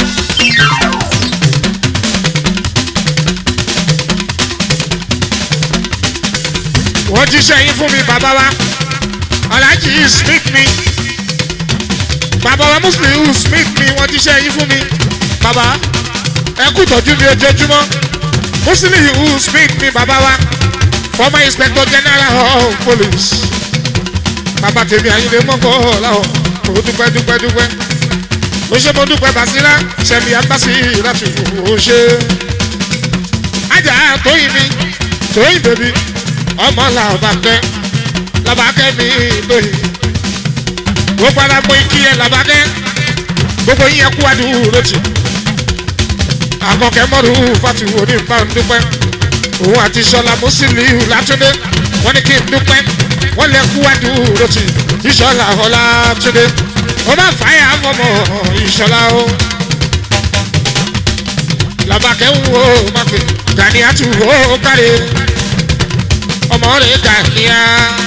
[SPEAKER 1] wọ́n jíṣẹ́ yín fún mi bàbá wa alhaji smith mi bàbá wa muslim smith mi wọ́n jíṣẹ́ yín fún mi bàbá ẹ kú tọ́jú mi ojoojúmọ́ muslim smith mi bàbá wa former inspector general of police bàbá tèmi àyìnlé mọ́kọ́ ọ̀làwọ̀ kò dúpẹ́ dúpẹ́ dúpẹ́ ó ṣe mo dúpẹ́ basira sẹ́mi abasi láti ó ṣe ajá tóyìn mi tóyìn bèbí ọmọ làbàkẹ́ làbàkẹ́ mi lóyìn gbogbo alágbó ikí ẹ làbàkẹ́ gbogbo yín ẹkú adúró tì àkọkẹ́ mọ́rù fatiwo ní nǹkan dúpẹ́ òun àti sọlá mùsùlùmí látúndé wọn ní kí n dúpẹ́ wọn lè kú àdúró tì ìṣọlá ọlá túndé wọn bá fàáyà fọmọ ìṣọlá o làbàkẹ́ ń wo mákè gani àtúwò kárí ọmọ rẹ̀ gàníyà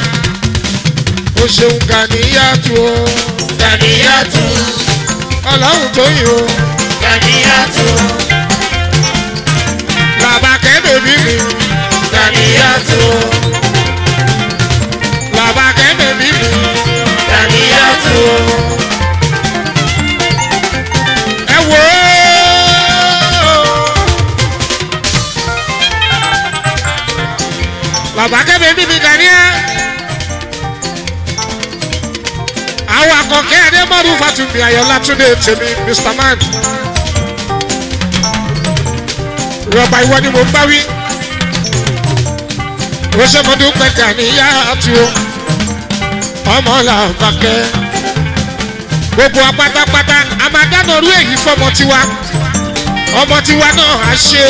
[SPEAKER 1] ó ṣeun gàníyà tó o
[SPEAKER 2] Gàníyàtú,
[SPEAKER 1] ọlọ́run tó yìn o
[SPEAKER 2] Gàníyàtú,
[SPEAKER 1] làbàkẹ́ bèbí mi
[SPEAKER 2] Gàníyàtú,
[SPEAKER 1] làbàkẹ́ bèbí mi
[SPEAKER 2] Gàníyàtú,
[SPEAKER 1] ẹ wò ó. làbàkẹ́ bèbí mi gàníyà àwọn akọ̀kẹ́ adémọ́rù fatumi ayọ̀lá túndé tèmi mr man rọba ìwọ ni mo ń bá wí rọṣẹmọdé pẹkẹ níyà àti o ọmọ làbàkẹ́ gbogbo wa pátápátá a máa dáná orú èyí fọmọ tiwa ọmọ tiwa náà á ṣe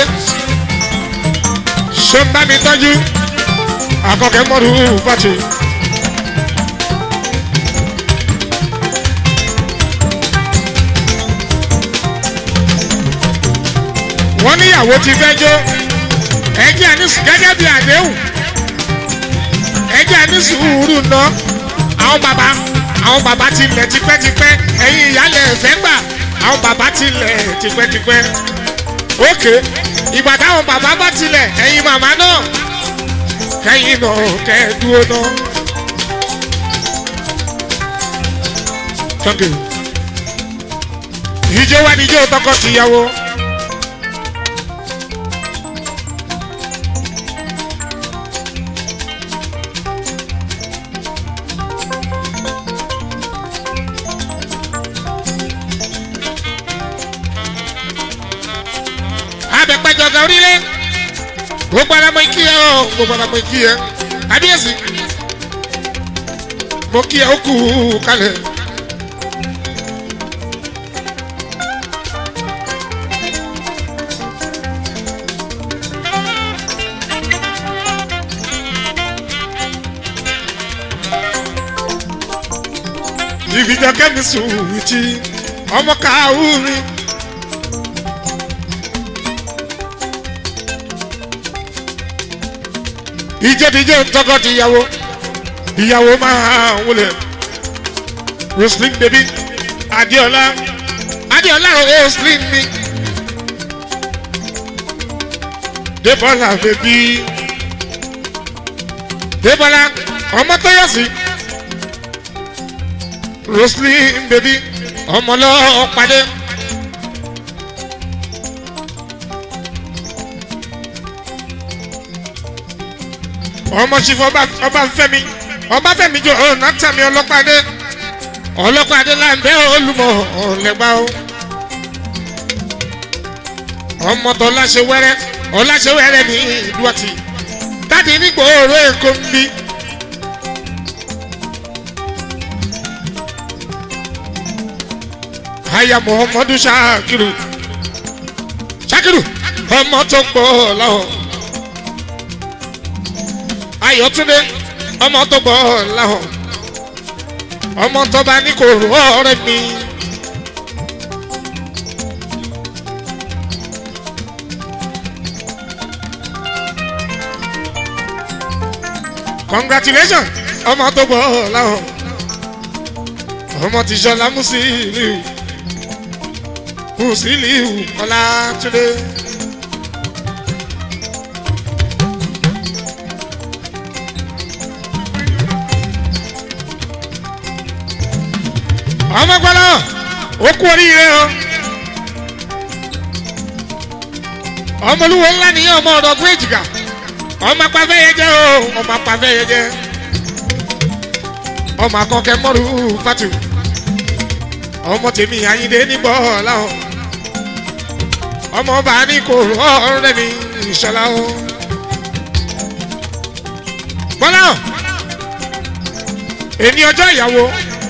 [SPEAKER 1] ṣó ń bá mi tọ́jú akọkẹ́ mọ́rù fati. wọ́n níyàwó ti fẹ́ jó ẹjẹ́ àní gẹ́gẹ́ bí àdéhùn ẹjẹ́ àní sùúrù ná àwọn bàbá àwọn bàbá ti lẹ̀ tipẹ́tipẹ́ ẹ̀yin ìyálẹ̀ ẹ̀fẹ́ gbà àwọn bàbá ti lẹ̀ tipẹ́tipẹ́ ókè ìgbà táwọn bàbá bá tilẹ̀ ẹ̀yin màmá náà kẹ́yìn náà kẹ́ẹ̀dúró náà. Thank you. ìjọ wa níjọ tọkọ tìyàwó. abẹ́pẹ́jọ ga orílẹ̀ gbogbo alamọ ikí ẹ ọ gbogbo alamọ ikí ẹ kábíyèsí mo kí ẹ ó kú kalẹ̀. ìgbìjọ kẹ́mi sùn wìtí ọmọ kàáwù mi. ìjẹ́díjẹ́ tọkọ ti ìyàwó ìyàwó máa wọlé roslyn baby adiola adiola roslyn mi debola baby debola ọmọ tó yọ sí roslyn baby ọmọ lọ́ọ́ padé. ọmọ sífọ ọba fẹmi ọba fẹmi jọ ọ̀nà tàmí ọlọ́pàdé ọlọ́pàdé láǹbẹ́ olùmọ̀ ọ̀lẹ́gbà o ọmọ tó láṣẹ wẹrẹ ọláṣẹ wẹrẹ ní ìlú ọtí dáàdi nígbò òró èkó ń bí. aya muhammadu shakiru shakiru ọmọ tó pọ̀ lọ́wọ́ ayọ̀túndé ọmọ tó bọ̀ láhọ̀ ọmọ tó bá ní kò rọ ọ̀rẹ́ mi. congratulations ọmọ tó bọ̀ láhọ̀ ọmọ tí sọlá musiliu musiliu ọlátúndé. ọmọ gbọ́dọ̀ ó kú oríire o ọmọlúwo ńlá nìyẹn ọmọ ọ̀dọ̀ ọdún èjìká ọmọ apafẹ́ yẹn jẹ́ o ọmọ apafẹ́ yẹn jẹ́ ọmọ akọkẹ mọ́rù fatu ọmọ tèmi ayíǹde níbọ̀ láwọn ọmọ ọba ní kò ọ̀rẹ́ mi ìṣọ̀lá o bọ́lá èmi ọjọ́ ìyàwó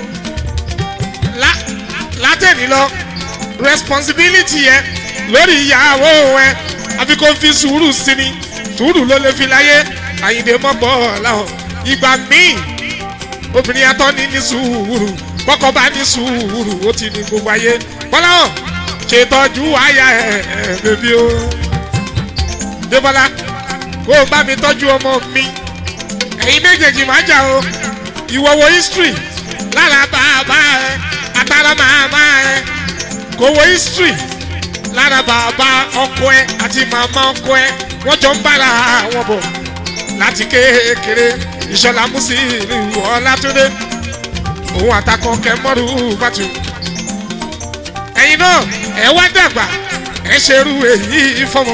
[SPEAKER 1] látẹ̀ní lọ responsibility yẹ lórí ìyàwó ẹ àfi kò fi sùúrù sí ni sùúrù ló lè fi láyé àyìndé mọ́gbọ́ làwọn ìgbà míì obìnrin atọ́ ní ní sùúrù bọ́kọ bá ní sùúrù ó ti ní gbogbo ayé bọ́lá hàn ṣètọ́jú àyà ẹ̀ ẹ̀ bèbí o débọ́lá kó o bá mi tọ́jú ọmọ mi ẹ̀yin méjèèjì máa jà o ìwọ̀wọ̀ history lára bàbá ẹ àtàrà màmá ẹ kò wo history lára bàbá ọkọ ẹ àti màmá ọkọ ẹ wọ́n jọ ń bára wọn bọ̀ láti kékeré ìṣọ̀lá Musiliu Ọlátúndé òun àtàkùn kẹmọ́rù bàtù ẹ̀yin náà ẹ wá dàgbà ẹ ṣerú èyí fọmọ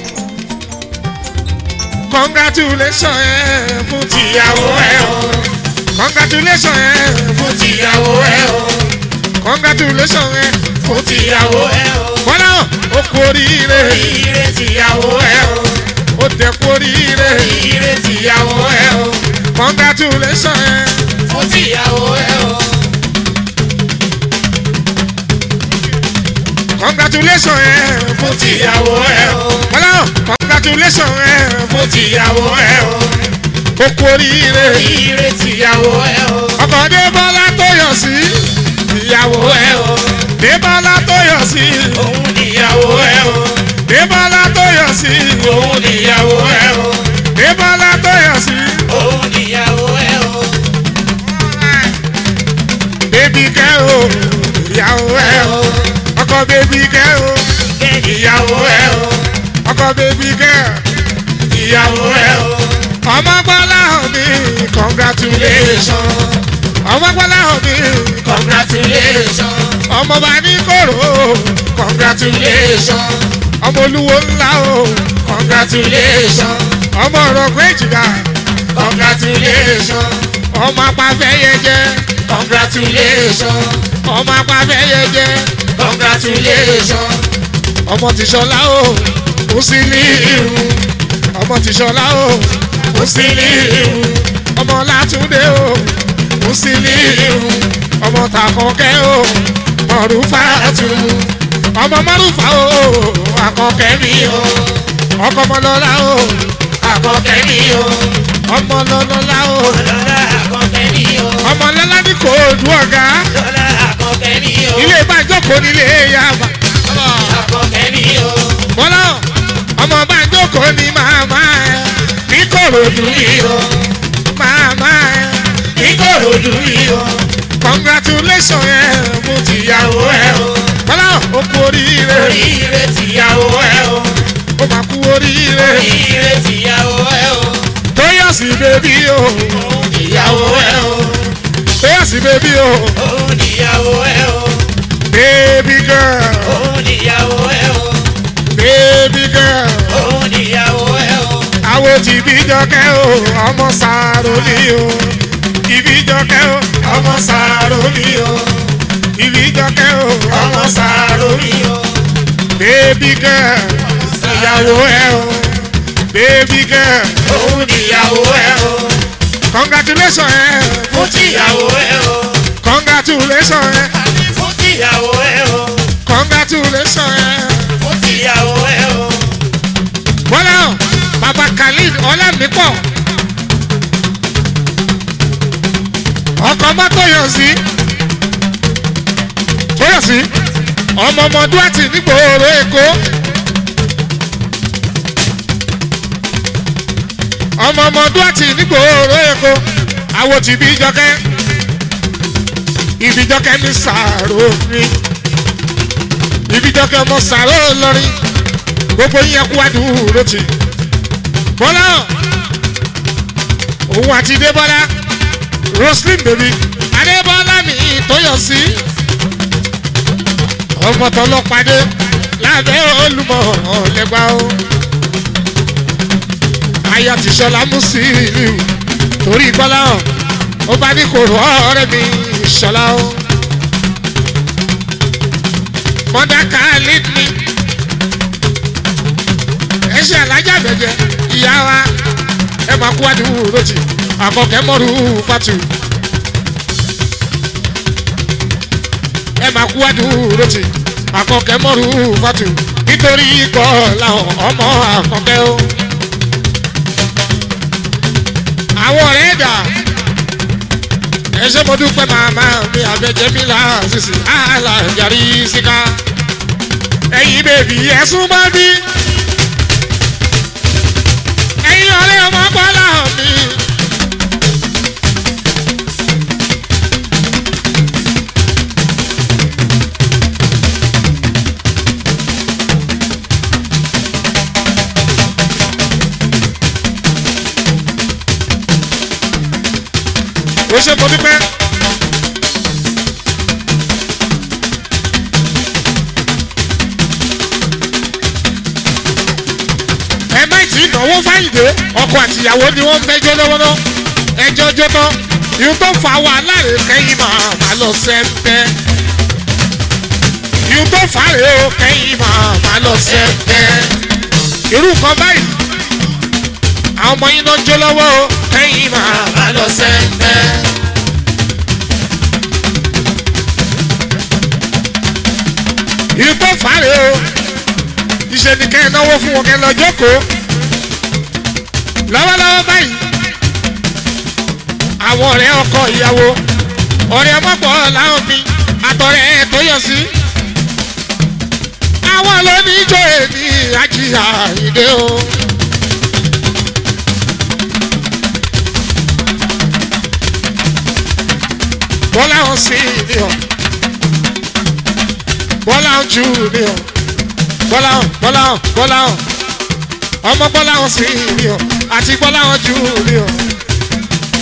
[SPEAKER 1] congratulation ẹ fún tìyàwó ẹ o congratulation ẹ fún
[SPEAKER 2] tìyàwó ẹ o
[SPEAKER 1] congratulation ẹ
[SPEAKER 2] fún tìyàwó ẹ o
[SPEAKER 1] bọ́lá ó kú oríire
[SPEAKER 2] ire tìyàwó ẹ o
[SPEAKER 1] ó dẹ̀ kú oríire
[SPEAKER 2] ire tìyàwó ẹ o
[SPEAKER 1] congratulation ẹ
[SPEAKER 2] fún tìyàwó ẹ o
[SPEAKER 1] congratulation ẹ fún
[SPEAKER 2] fún tìyàwó ẹ o
[SPEAKER 1] bọ́lá congratulation ẹ fún
[SPEAKER 2] fún tìyàwó ẹ o
[SPEAKER 1] ó kú oríire
[SPEAKER 2] ire tìyàwó ẹ o
[SPEAKER 1] ọkọ̀ débọ́lá tó yọ̀ sí ìyàwó
[SPEAKER 2] ìyàwó ẹ o
[SPEAKER 1] débọ́lá tó yọ̀ sí
[SPEAKER 2] òun níyàwó ẹ o
[SPEAKER 1] débọ́lá tó yọ̀ sí
[SPEAKER 2] òun níyàwó ẹ o
[SPEAKER 1] débọ́lá tó yọ̀ sí
[SPEAKER 2] òun níyàwó ẹ o
[SPEAKER 1] bébí kẹ́ o ìyàwó ẹ o ọkọ̀ bébí kẹ́ o
[SPEAKER 2] ìyàwó ẹ o
[SPEAKER 1] ọkọ̀ bébí kẹ́
[SPEAKER 2] ìyàwó ẹ o
[SPEAKER 1] ọmọ gbọ́ congratulation ọmọ gbọ́lá hàn mí
[SPEAKER 2] Congratulations.
[SPEAKER 1] ọmọ bá ní kòrò congratulation ọmọ olúwo ńlá o congratulation ọmọ ọ̀rọ̀ péjìlá
[SPEAKER 2] Congratulations.
[SPEAKER 1] ọmọ apáfẹ́yẹjẹ
[SPEAKER 2] Congratulations.
[SPEAKER 1] ọmọ apáfẹ́yẹjẹ
[SPEAKER 2] Congratulations.
[SPEAKER 1] ọmọ tìṣọlá o kò sí ní irú ọmọ tìṣọlá o kò sí ní irú ọmọ látúndé o kò sí ní irú ọmọ tàkọkẹ́ o mọ̀rúfàtú ọmọ mọ̀rúfà o àkọkẹ́ mi o ọkọ ọmọlọ́lá o
[SPEAKER 2] Àkọ́kẹ́ mi o.
[SPEAKER 1] ọmọ lọ́lọ́lá o
[SPEAKER 2] Lọ́lá àkọ́kẹ́ mi o.
[SPEAKER 1] ọmọ lọ́lá ní kò dùn ọ̀gá
[SPEAKER 2] Lọ́lá àkọ́kẹ́ mi o.
[SPEAKER 1] ilé ìbàjọ́kọ̀ nílé yàrá.
[SPEAKER 2] Àkọ́kẹ́ mi o.
[SPEAKER 1] bọ́lá ọmọ bá jókòó ní màmá ẹ ní kòròdú
[SPEAKER 2] Mi o.
[SPEAKER 1] màmá ẹ
[SPEAKER 2] Ìkòròdú mi o.
[SPEAKER 1] congratulation ẹ mú tìyàwó ẹ o bọ́lá ó kú oríire
[SPEAKER 2] Oríire tìyàwó ẹ o.
[SPEAKER 1] ó máa kú oríire
[SPEAKER 2] Oríire tìyàwó ẹ o.
[SPEAKER 1] tóyọ̀sí bèbí o
[SPEAKER 2] Òun níyàwó ẹ o.
[SPEAKER 1] tóyọ̀sí bèbí o
[SPEAKER 2] Òun níyàwó ẹ o.
[SPEAKER 1] baby girl
[SPEAKER 2] Òun níyàwó ẹ o.
[SPEAKER 1] baby girl
[SPEAKER 2] Òun níyàwó ẹ o.
[SPEAKER 1] àwọn tí bí jọkẹ́ o ọmọ sàrò ní o ìbí jọkẹ́ o ọmọ sàrò ní o ìbí jọkẹ́ o ọmọ sàrò ní o.
[SPEAKER 2] mi o.
[SPEAKER 1] baby girl ìyàwó ẹ o baby girl
[SPEAKER 2] Òun níyàwó ẹ o.
[SPEAKER 1] congratulation ẹ
[SPEAKER 2] Fún tìyàwó ẹ o.
[SPEAKER 1] congratulation ẹ
[SPEAKER 2] Fún tìyàwó ẹ o.
[SPEAKER 1] congratulation ẹ.
[SPEAKER 2] Fún tìyàwó ẹ o.
[SPEAKER 1] bọ́lá baba khalid ọlámípọ̀ ọkọ̀ mọ́tò yàn sí tó yàn sí ọmọ ọmọ duwati nígboro èkó ọmọ ọmọ duwati nígboro èkó àwọn tí bí jọkẹ́ ibi jọkẹ́ ní sàárò mi ibi jọkẹ́ ọmọ sàárò lọrin gbogbo yín kú àdúró tì bọ́lá òun àti débọ́lá roslyn bèbí adébọ́lá mi tó yọ sí ọmọ tọlọ́pàdé lábẹ́ olùmọ̀ ọ̀lẹ́gbà o aya ti sọlá musiliu torí bọ́lá hàn ó bá ní kòrò ọ̀rẹ́ mi sọlá o mọ́dá khalid ni ẹ ṣe alájà bẹ̀jẹ̀ ìyá wa ẹ máa kú àdúró lójì àkọkẹ́ mọ́rú fatu ẹ máa kú àdúró lójì àkọkẹ́ mọ́rú fatu nítorí ikọ̀ làwọn ọmọ àkọkẹ́ o. àwọn ọ̀rẹ́ dà ẹ ṣe mo dúpẹ́ màmá mi àbẹ̀jẹ̀ mi là sísì àlà yàrí síká ẹ̀yin bèbí ẹ̀sùn bá bí ẹ̀yin ọ̀rẹ́ ọmọ bọ́lá mi. ó ṣe mo dúpẹ́. ẹ má tí ì náwó fáyìndé ọkọ àtìyàwó ni wọ́n ń bẹ́jọ́ lọ́wọ́lọ́ ẹjọ́ jóná ìhun tó fa wàhálà rẹ̀ kẹ́yìn máa má lọ sẹ́ńpẹ́ ìhun tó fa rẹ̀ ó kẹ́yìn máa má lọ sẹ́ńpẹ́ irú nǹkan báyìí àwọn ọmọ yín náà jó lọ́wọ́ ó kẹ́yìn máa má lọ sẹ́ńpẹ́. ìhun tó fa rẹ̀ ó iṣẹ́ ni kẹ́ ẹ náwó fún wọn kẹ́ ẹ lọ jókòó lọ́wọ́lọ́wọ́ báyìí àwọn ọ̀rẹ́ ọkọ ìyàwó ọ̀rẹ́ ọmọpọ̀ làwọn mi àtọ̀rẹ́ ẹ̀ tó yọ sí. àwọn lóníjó èmi àjíyà ìdè o. bọ́lá ń sí ni ọ bọ́lá ń jù ni ọ bọ́lá ń bọ́lá ń bọ́lá ń ọmọ bọ́lá ń sí ni ọ àti bọ́lá ń jù ni ọ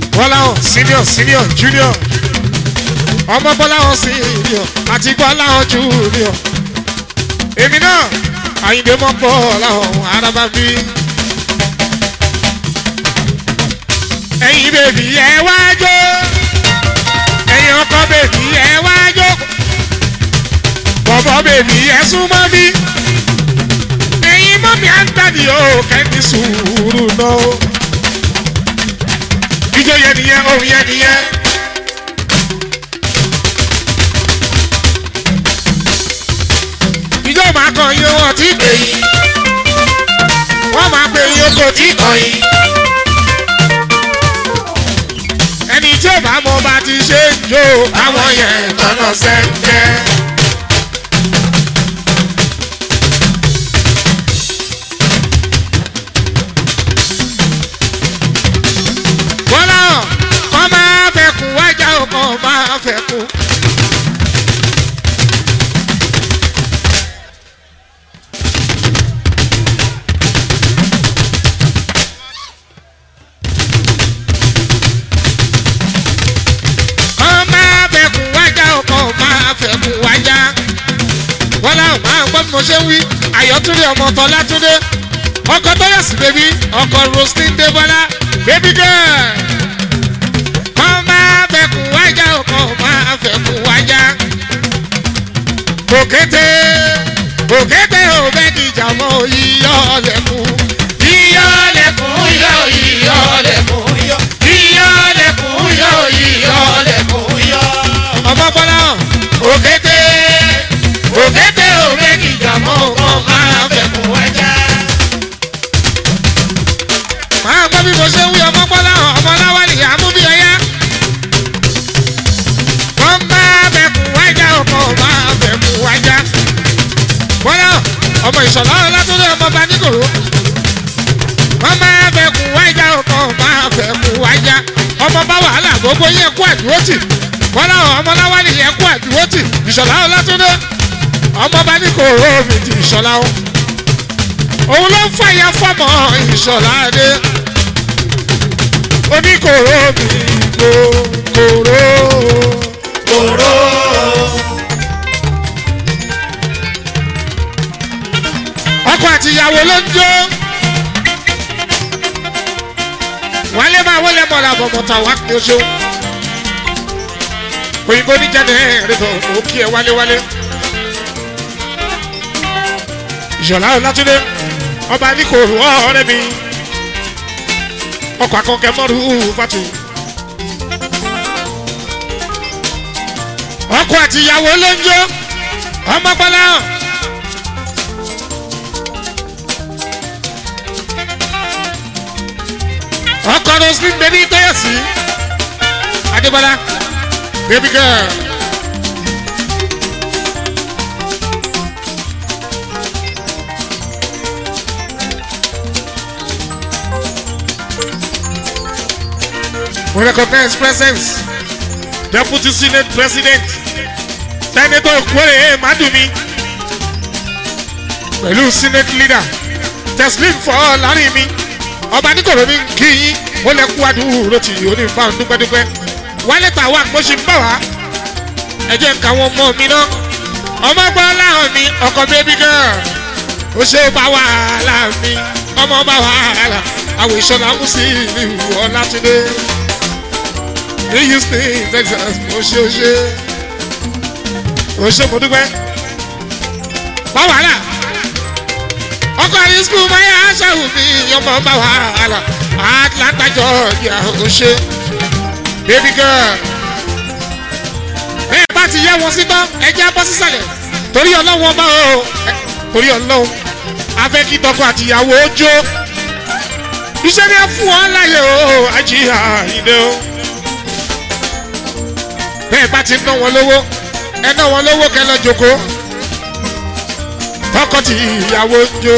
[SPEAKER 1] bọ́láhàn senior senior junior ọmọ bọ́láhàn senior àti bọ́láhàn junior èmi náà àyìndé mọ́ bọ́láhàn araba bí. ẹ̀yin bèbí ẹ wá jó ẹ̀yin ọkọ bèbí ẹ wá jó bọ̀bọ̀ bèbí ẹ súnmọ́ bí ẹ̀yin mọ́mí à ń tàdí o kẹ́ni sùúrù náà ijó yẹn nìyẹn ohun yẹn nìyẹn. ijó máa kàn yín wọn tí pè yín wọ́n máa pè yín oko tí kàn yín. ẹni tí ò bá mọ bá ti ṣe ń jó àwọn yẹn tọ́nà sẹ́ńtẹ́. bọ́lá kọ́ máa fẹ́ kú wájà ò kọ́ máa fẹ́ kú. kọ́ máa fẹ́ kú wájà ò kọ́ máa fẹ́ kú wájà. bọ́lá ò máa gbọ́ bí mo ṣe ń wí àyọ̀túndé ọmọ tọ́látúndé ọkọ̀ tọ́yọ̀sì bèbí ọkọ̀ roslyn débọ́lá bébí girl kọ́ máa fẹ́ kú wájà o kọ́ máa fẹ́ kú wájà. òkété òkété ò bẹ́ dìjà mọ́ yíyọ́ lẹ́kùn. yíyọ́ lẹ́kùn yọ yíyọ́ lẹ́kùn yọ. yíyọ́ lẹ́kùn yọ yíyọ́ lẹ́kùn yọ. ọmọ bọ́lá òkété òkété ò bẹ́ dìjà mọ́ kọ́ máa fẹ́ kú wájà. máa gbọ́ bí mo ṣe ń wí ọmọ bọ́lá ọmọ láwálì àmúbí ọyá wọ́n bá bẹ̀kú wájà ọkọ̀ máa bẹ̀kú wájà. bọ́lá ọmọ ìṣọ̀lá ọlátúndé ọmọ bá nígòrò. wọ́n máa bẹ̀kú wájà ọkọ̀ máa bẹ̀kú wájà. ọmọ bá wàhálà gbogbo yẹn kú àdúrótì. bọ́lá ọmọ láwálì yẹn kú àdúrótì. ìṣọ̀lá ọlátúndé ọmọ bá nígòrò mi ti ìṣọ̀lá o. òun ló ń fàyà fọmọ ìṣọ̀lá dé. oníkòrò mi kò kòrò
[SPEAKER 2] kòró.
[SPEAKER 1] ọkọ àti ìyàwó ló ń jó wálé máa wọlé mọ́ra bọ̀mọ̀tà wá kí o ṣe òyìnbó ní jáde ẹ̀ẹ́dẹ́gbẹ̀ ó kí ẹ wálé wálé ìṣọ̀lá ọ̀làtúndé ọba ní kò rú ọ̀rẹ́ mi ọkọ̀ akọ̀kẹ́ mọ́rú fatu ọkọ àti ìyàwó ló ń jó ọmọ pọlá hàn. ọkọ roslyn bẹbí tọyọsí adébọlá baby girl. We recognize presence deputy senate president senator okwere madumi pẹ̀lú senate leader teslim fọ́ láàrin mi ọba nígboro ní kí yín ó lè kú àdúró tí onífà ń dúpẹ́dúpẹ́ wálé tàwa mo ṣe ń bọ̀ wá ẹ jẹ́ nǹkan àwọn ọmọ mi náà ọmọ gbọ́ láwọn mi ọkọ bébí girl ó ṣe bá wàhálà mi ọmọ bá wàhálà àwọn ìṣọ̀lá mú sí ìlú ọ̀làtúndé ní houston texas ó ṣe ó ṣe ó ṣe mo dúpẹ́ bá wàhálà ọkọ àrí skul máyà aṣáwù mi ọmọ bá wàhálà atlanta georgia ó ṣe baby girl bẹ́ẹ̀ bá ti yẹ wọn sí tán ẹjẹ́ bọ́ sísàlẹ̀ torí ọlọ́wọ́ bá o torí ọlọ́wọ́ afẹ́ kí tọkọ àtìyàwó jó iṣẹ́ ni a fún wọn láyé o àjíhà ìdè o bẹ́ẹ̀ bá ti ná wọn lówó ẹ ná wọn lówó kẹ lọ jòkó tọkọ tí ìyàwó jó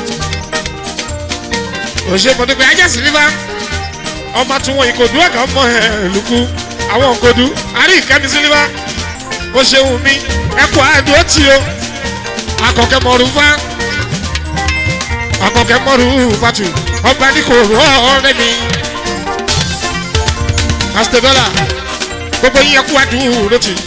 [SPEAKER 1] òṣèpọ̀ pé ajá sí níbà ọmọ tí wọn ìkòdú ọ̀gá ọmọ ẹ̀ lùkú àwọn òkòdú àrí ìkẹ́mi sí níbà ó ṣeun mi ẹ kó àdúró tì o akọ̀kẹ́ mọ̀rú fá akọ̀kẹ́ mọ̀rú fàtù ọba ní kò rọ ọ̀rẹ́ mi pásítọ̀ dọ́là gbogbo yín ẹkú àdúró tì.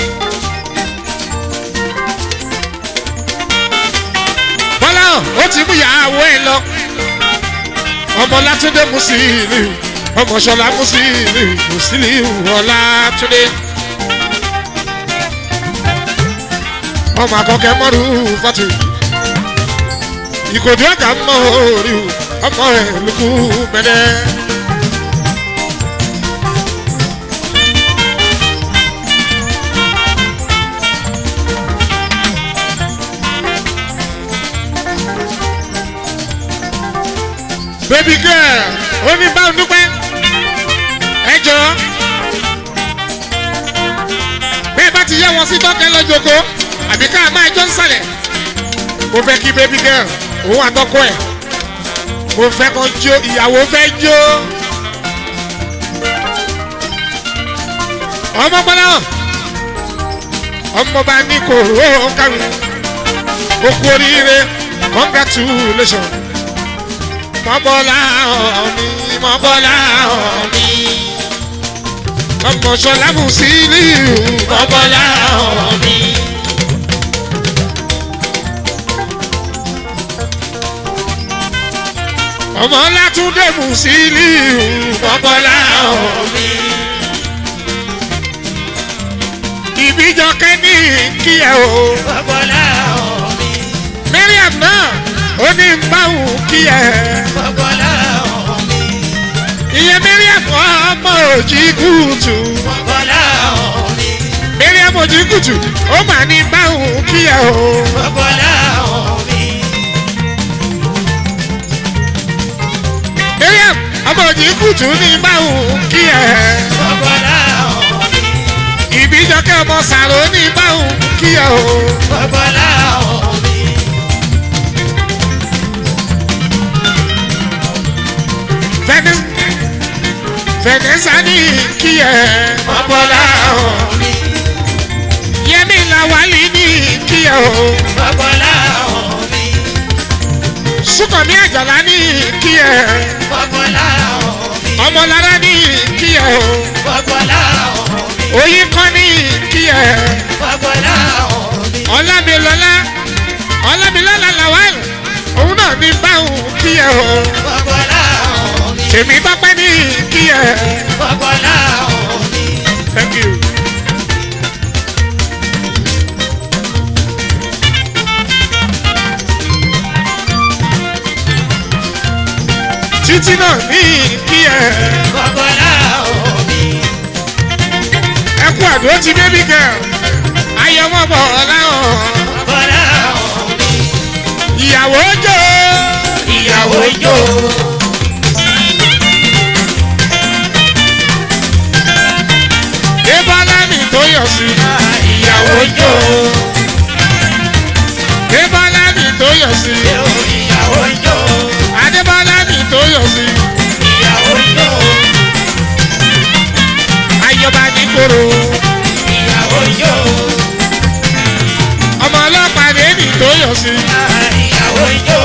[SPEAKER 1] bọ́lá ó ti mú ìyàwó ẹ lọ ọmọ látúndé mùsílì ọmọ ṣọlá mùsílì mùsílì ọlátúndé ọmọ àkọkẹ mọrù fọtù ìkòdú ọgá mọ orí ọmọ ẹ lùkù mẹdẹ. baby girl ó ní báwo dúpẹ́ ẹ jọ bẹ́ẹ̀ bá ti yẹ wọn sí tọ́kẹ́ lọ́jọ́kọ́ àbí ká máa jọ ń sàlẹ̀ mo fẹ́ kí baby girl òun àtọ́kọ́ ẹ̀ mo fẹ́ kàn jó ìyàwó fẹ́ jó ọmọ gbọ́dọ̀ ọmọ bá ní kòró kárí ó kú oríire congratulations mọ́bọ́lá ọ̀mí mọ́bọ́lá ọ̀mí ọmọ sọlá Musiliu mọ́bọ́lá ọ̀mí. ọmọ látúndé Musiliu mọ́bọ́lá ọ̀mí. ìbíjọkẹ́ ní kí ẹ o.
[SPEAKER 2] Bọ́bọ́lá ọ̀mí.
[SPEAKER 1] Mariam náà ó ní báwo kí ẹ.
[SPEAKER 2] Bọ́bọ́lá ọ̀mí.
[SPEAKER 1] ìyẹn Mariam ọmọ òjì kùtù.
[SPEAKER 2] Bọ́bọ́lá ọ̀mí.
[SPEAKER 1] Mariam òjì kùtù ó mà ní báwo kí ẹ o.
[SPEAKER 2] Bọ́bọ́lá ọ̀mí.
[SPEAKER 1] Mariam ọmọ òjì kùtù ní báwo kí ẹ.
[SPEAKER 2] Bọ́bọ́lá ọ̀mí.
[SPEAKER 1] ìbíjọkẹ́ ọmọ sàrò ní báwo kí ẹ o.
[SPEAKER 2] Bọ́bọ́lá ọ̀mí.
[SPEAKER 1] Venice Vanessa ní kí ẹ.
[SPEAKER 2] Bọ́bọ́lá ọ̀mí.
[SPEAKER 1] Yẹmí Lawali ní kí ẹ o.
[SPEAKER 2] Bọ́bọ́lá ọ̀mí.
[SPEAKER 1] Súnkànmí Àjàlá ní kí ẹ.
[SPEAKER 2] Bọ́bọ́lá ọ̀mí.
[SPEAKER 1] Ọmọlára ní kí ẹ o.
[SPEAKER 2] Bọ́bọ́lá ọ̀mí.
[SPEAKER 1] Oyin kan ní kí ẹ.
[SPEAKER 2] Bọ́bọ́lá ọ̀mí.
[SPEAKER 1] Ọlámilọ́lá Ọlámilọ́lá Lawal òun náà ní báwọn kí ẹ o.
[SPEAKER 2] Bọ́bọ́lá ọ̀mí.
[SPEAKER 1] Tèmi tọ́pẹ́ ní kí ẹ.
[SPEAKER 2] Bọ́bọ́lá ọ̀mí.
[SPEAKER 1] Thank you. Títí náà ní kí ẹ.
[SPEAKER 2] Bọ́bọ́lá ọ̀mí.
[SPEAKER 1] Ẹ kú àdó ti baby girl. Ayọ̀mọ̀ bọ̀ láwọn.
[SPEAKER 2] Bọ́bọ́lá ọ̀mí.
[SPEAKER 1] Ìyàwó jò.
[SPEAKER 2] Ìyàwó jó.
[SPEAKER 1] Débọ́lá mi tó yọ̀ sí.
[SPEAKER 2] Ìyàwó jó.
[SPEAKER 1] Débọ́lá mi tó yọ̀ sí.
[SPEAKER 2] Ìyàwó jó.
[SPEAKER 1] Adébọ́lá mi tó yọ̀ sí.
[SPEAKER 2] Ìyàwó jó.
[SPEAKER 1] Ayọ̀bá ní koro.
[SPEAKER 2] Ìyàwó jó.
[SPEAKER 1] Ọmọ ọlọ́pàá rẹ̀ mi tó yọ̀ sí.
[SPEAKER 2] Ìyàwó jó.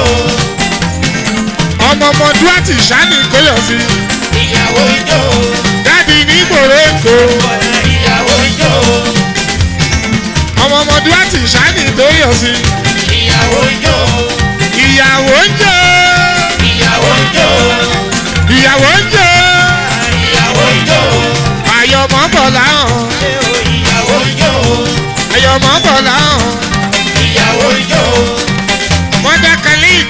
[SPEAKER 1] Ọmọ ọmọ Dúwàtì Ṣáni tó yọ̀ sí.
[SPEAKER 2] Ìyàwó jó.
[SPEAKER 1] Dáàdi ní gbòòrò Èkó.
[SPEAKER 2] Ìyàwó jó.
[SPEAKER 1] Ọmọ ọmọ Dúwàtì Ṣáni tó yọ̀ sí.
[SPEAKER 2] Ìyàwó jó.
[SPEAKER 1] Ìyàwó ń jò.
[SPEAKER 2] Ìyàwó jó.
[SPEAKER 1] Ìyàwó ń jò.
[SPEAKER 2] Ìyàwó jó.
[SPEAKER 1] Ayọ̀mọ̀ bọ̀ láhàn.
[SPEAKER 2] Ìyàwó jó.
[SPEAKER 1] Ayọ̀mọ̀ bọ̀ láhàn.
[SPEAKER 2] Ìyàwó jó.
[SPEAKER 1] Mọ́dà Khalid.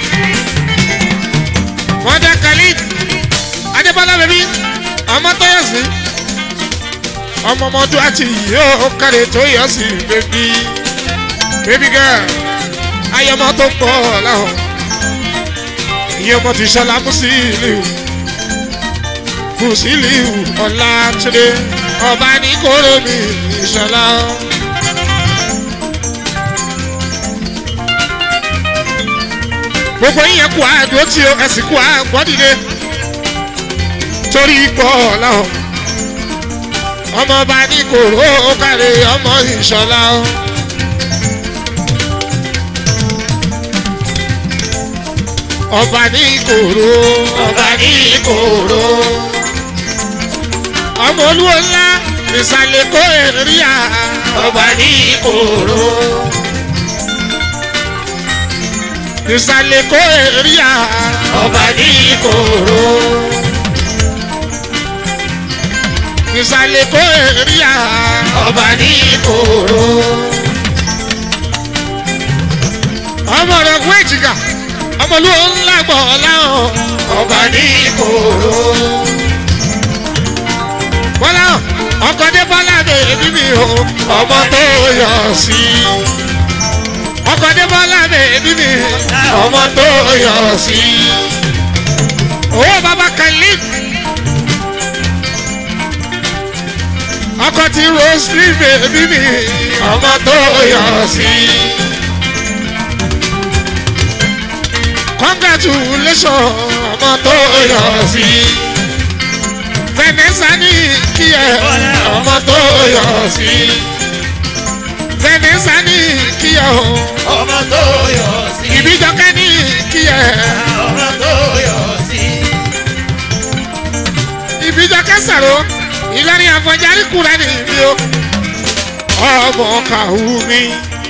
[SPEAKER 1] Mọ́dà Khalid. Adébọ́lá bẹ̀bí. Ọmọ tó yọ̀ sí. Ọmọ ọmọ Dúwàtì yóò kárẹ̀ tó yọ̀ sí bẹ̀bí. Baby girl. Ayọ̀mọ̀ tó pọ̀ láhàn. Ìyẹn ọmọ ti ṣọlá Musiliu. Musiliu Ọlátúndé. Ọba ní kóró mi ìṣọlá. gbogbo yín yẹn kú àdó tí o ẹsìn kú àgbọ́dìde torí ipò ọ̀làwọ̀ ọmọọba ní kòró kárí ọmọ ìṣọ̀lá o. ọba ní kòró
[SPEAKER 2] Ọba ní kòró.
[SPEAKER 1] ọmọ olúwo ńlá ìsàlẹ̀ kó èrìà
[SPEAKER 2] ọba ní ìkòrò.
[SPEAKER 1] ìsàlẹ̀ kó èrìà
[SPEAKER 2] ọba ní ìkòrò.
[SPEAKER 1] ìsàlẹ̀ kó èrìà
[SPEAKER 2] ọba ní ìkòrò.
[SPEAKER 1] ọmọ rẹ̀ kú èjìká ọmọ olúwo ńlá gbọ̀ láwọn
[SPEAKER 2] ọba ní ìkòrò.
[SPEAKER 1] bọ́lá ọkọ̀ dé bọ́lá bèbí mi o ọmọ tó yọ sí ọkọ̀ dé bọ́lá bèbí mi ọmọ tó yọ sí owó bàbá khalid ọkọ̀ tí rosary bèbí mi ọmọ tó yọ sí. congratulations ọmọ tó yọ sí. Vanessa ní kí ẹ ọmọ tó yọ sí. Vanessa ní kí ẹ o.
[SPEAKER 2] ọmọ tó yọ sí.
[SPEAKER 1] Ìbíjọkẹ́ ní kí ẹ.
[SPEAKER 2] ọmọ tó yọ sí.
[SPEAKER 1] Ìbíjọkẹ́ sàrò Ìlọrin àfọ̀járí kúrẹ́ ní ibi o. Ọmọ kàwú mi.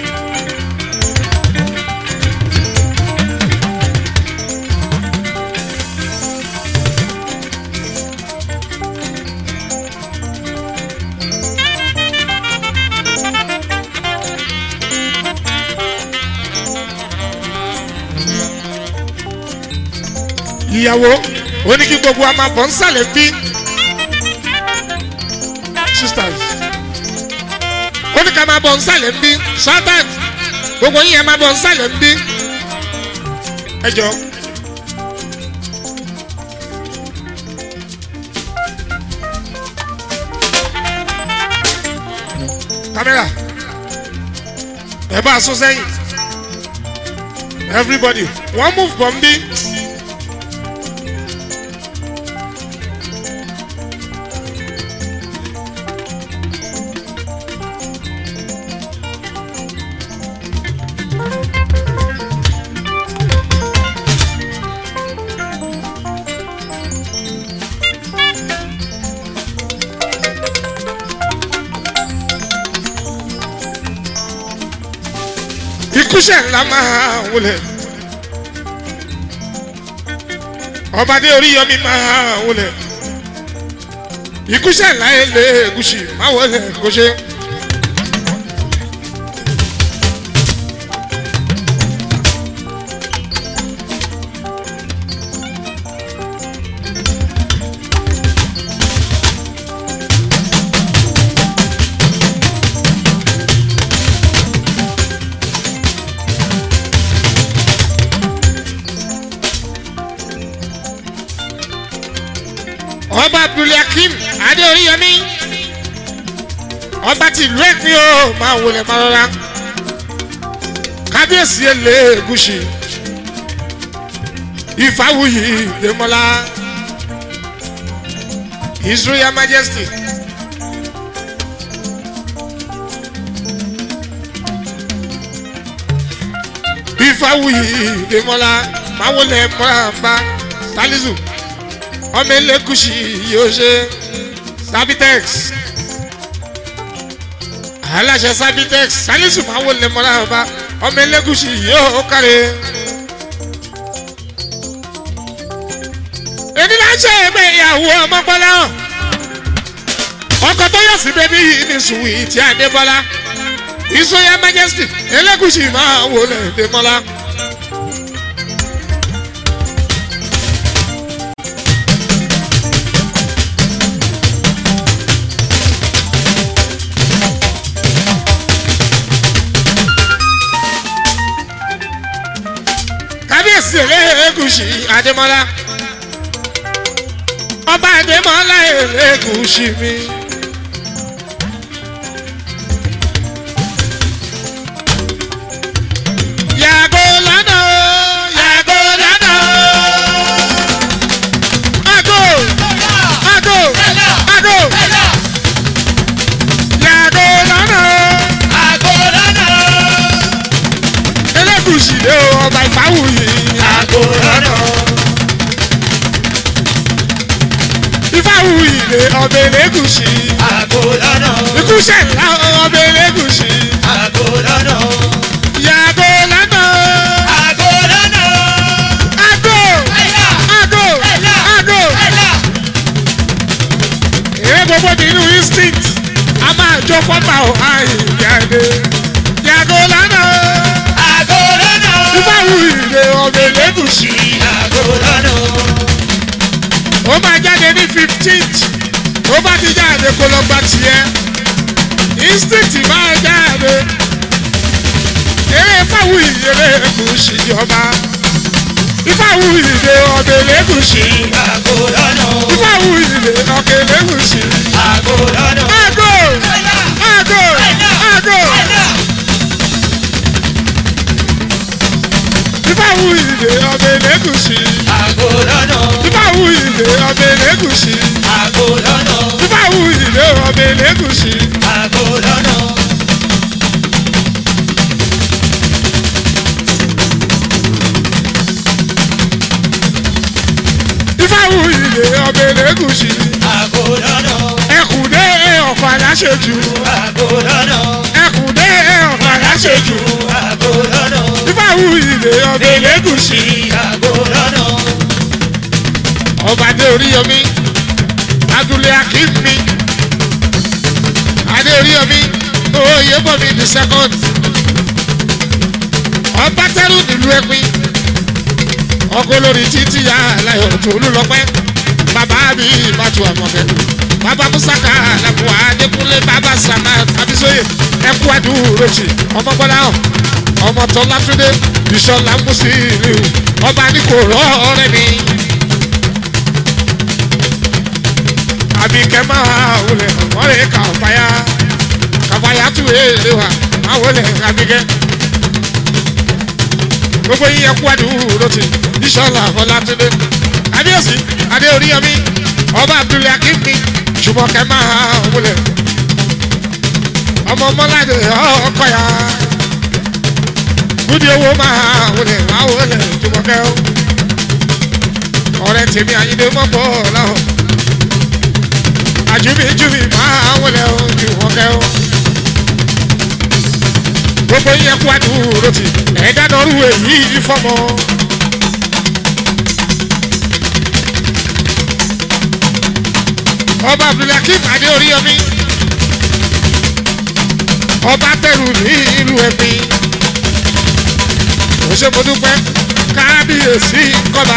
[SPEAKER 1] ìyàwó ó ní kí gbogbo wa máa bọ̀ ń sàlẹ̀ bí sisters ó ní ká máa bọ̀ ń sàlẹ̀ bí sultan gbogbo yín ẹ máa bọ̀ ń sàlẹ̀ bí ẹ jọ. kámẹ́rà ẹ bá a sún sẹ́yìn everybody one move bọ̀ ń bí. ikúṣẹ̀ ńlá máa wọlé ọbadé oríyọmí máa wọlé ikúṣẹ̀ ńlá ilé egúsì máa wọlé kóṣe. ọba abdulhakeem adé oríyọmí ọba tìlú ẹ̀pín o máa wọlé máa rọra kábíyèsí èlé egúsì ìfàwùyí dèmọlá his royal majesty. ìfàwùyí dèmọlá máa wọlé mọ́ra salisu ọmọ elekusi yóò ṣe sabitex aláṣẹ sabitex salisu máa wọlé mọ́ra ọba ọmọ elekusi yóò kárí. èmi náà ṣe ẹgbẹ́ ìyàwó ọmọ bọ́lá hàn ọkọ̀ tó yọ̀ sí bẹ́bí yìí ní sùwìtì àdébọ́lá ìsọyà majesty elekusi máa wọlé dèmọ́lá. kábíyèsí elégùsì adémọlá ọba adémọlá elégùsì mi. yàgò lọ́nà o, yàgò lọ́nà o. Àgò, àgò, àgò. Yàgò lọ́nà o. elégùsì lé o ọba ìfáwùyí. ìfáwùyí ìdè ọbẹ̀ lẹ́gùsì.
[SPEAKER 2] àgò lọ́nà
[SPEAKER 1] ikú ṣẹ̀ńlá ọbẹ̀ lẹ́gùsì.
[SPEAKER 2] àgò lọ́nà
[SPEAKER 1] yàgò lánàá.
[SPEAKER 2] àgò lọ́nà
[SPEAKER 1] Ago!
[SPEAKER 2] ẹ̀yà
[SPEAKER 1] Ago!
[SPEAKER 2] ẹ̀yà
[SPEAKER 1] Ago!
[SPEAKER 2] ẹ̀yà
[SPEAKER 1] Èrè gbogbo nínú instinct. A máa jó fọ́tà ò àìjáde. Yàgò lánàá.
[SPEAKER 2] àgò lọ́nà
[SPEAKER 1] Ifáwù ìdè ọbẹ̀ lẹ́gùsì.
[SPEAKER 2] àgò lọ́nà
[SPEAKER 1] Ó máa jáde ní fifteenth. Ó bá ti jáde kó lọ gba tiẹ̀. Instinct máa jáde. Eré Ifáwù ìdè lẹ́gùsì jọba. Ifáwù ìdè ọbẹ̀ lẹ́gùsì.
[SPEAKER 2] àgò lọ́nà
[SPEAKER 1] Ifáwù ìdè ọbẹ̀ lẹ́gùsì.
[SPEAKER 2] àgò lọ́nà
[SPEAKER 1] Ago!
[SPEAKER 2] ẹ̀yà
[SPEAKER 1] Ago! Ago!
[SPEAKER 2] ẹ̀yà
[SPEAKER 1] Ifáwù ìdè ọbẹ̀ lẹ́gùsì.
[SPEAKER 2] àgò lọ́nà
[SPEAKER 1] Ifáwù ìdè ọbẹ̀ lẹ́gùsì.
[SPEAKER 2] àgò lọ́nà
[SPEAKER 1] Ifáwù ìdè ọbẹ̀ lẹ́gùsì.
[SPEAKER 2] àgò lọ́nà
[SPEAKER 1] Ifáwù ìdè ọbẹ̀ lẹ́gùsì.
[SPEAKER 2] àgò lọ́nà
[SPEAKER 1] Ẹkùndé ọ̀pọ̀ aláṣejù.
[SPEAKER 2] àgò lọ́nà
[SPEAKER 1] Ẹkùndé ọ̀pọ̀ aláṣejù.
[SPEAKER 2] àgò lọ́nà
[SPEAKER 1] Ifáwù ìdè ọbẹ̀ lẹ́gùsì.
[SPEAKER 2] àgò lọ́nà
[SPEAKER 1] Ọba Adé Oríyọmí. Adúlé Akínmi. Adé Oríyọmí. Oyè Bọ̀mí the second. Ọba Tẹ́rù nílùú Ẹ̀pin. Ọkọ lórí títí ya aláyọ̀ tó lọ́pẹ́. Bàbá mi ìbátú àmọ̀kẹ́. Bàbá Musaka Lẹ́kùn Adékúnlé Bàbá Sàmà Abisoye. Ẹkú Adúró jì. Ọmọ Bọ́lá hàn. Ọmọ Tọ́lá Túndé. Bísọ́lá Mùsílù. Ọba ní kò rọ́ ọ̀rẹ́ mi. Àbíkẹ́ máa wọlé ọ̀rẹ́ kàfáyà. Kàfáyà tún èlé wa. Máa wọlé Àbíkẹ́ gbogbo yín ẹkú àdúró ti ìṣọlá ọlátúndé adéòsì adéoríyọmí ọba abdul akínmi ṣùgbọ́n máa wúlẹ̀ ọmọ mọ́ládé ọkọ ya kúdí owó máa wúlẹ̀ máa wúlẹ̀ jùmọ̀kẹ́ o ọ̀rẹ́ tèmi àyíndé mọ́pọ̀ láwọn àjùmí jùmí máa wúlẹ̀ o jùmọ̀kẹ́ o gbogbo yín ẹkú àdúró ti ẹ̀dá lọ́rù èyí fọ́mọ. ọba abdulhakeem adéoríyọmí ọba tẹrù ní ìlú ẹbí òṣèmọdúpẹ́ kábíyèsí kọba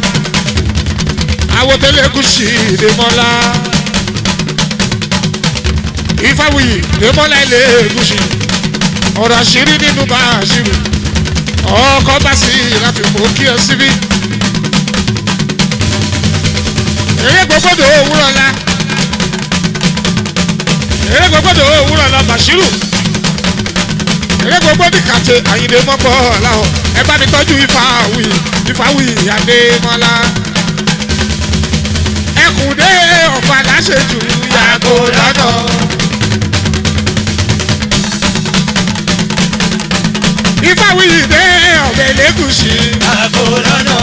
[SPEAKER 1] awotẹlẹkùsì dèmọlá ìfáwìyí dèmọlá ilé ègúsì ọ̀rọ̀ àṣírí nínú bá àṣírí ọkọ̀ bá sí láti mú kí ẹ síbí. eré gbogbodo òwúrọ̀ la eré gbogbodo òwúrọ̀ la bàṣírù eré gbogbodo kàtẹ àyìnlé mọ́pọ̀ làwọn ẹ bá mi tọ́jú ìfàwì ìfàwì àdèmọ́lá ẹkùndé ọ̀pá láṣẹjù yàgò lọ́nà. ìfàwìyí dé ọ̀bẹ lẹ́gùsì.
[SPEAKER 2] àgò lọ́nà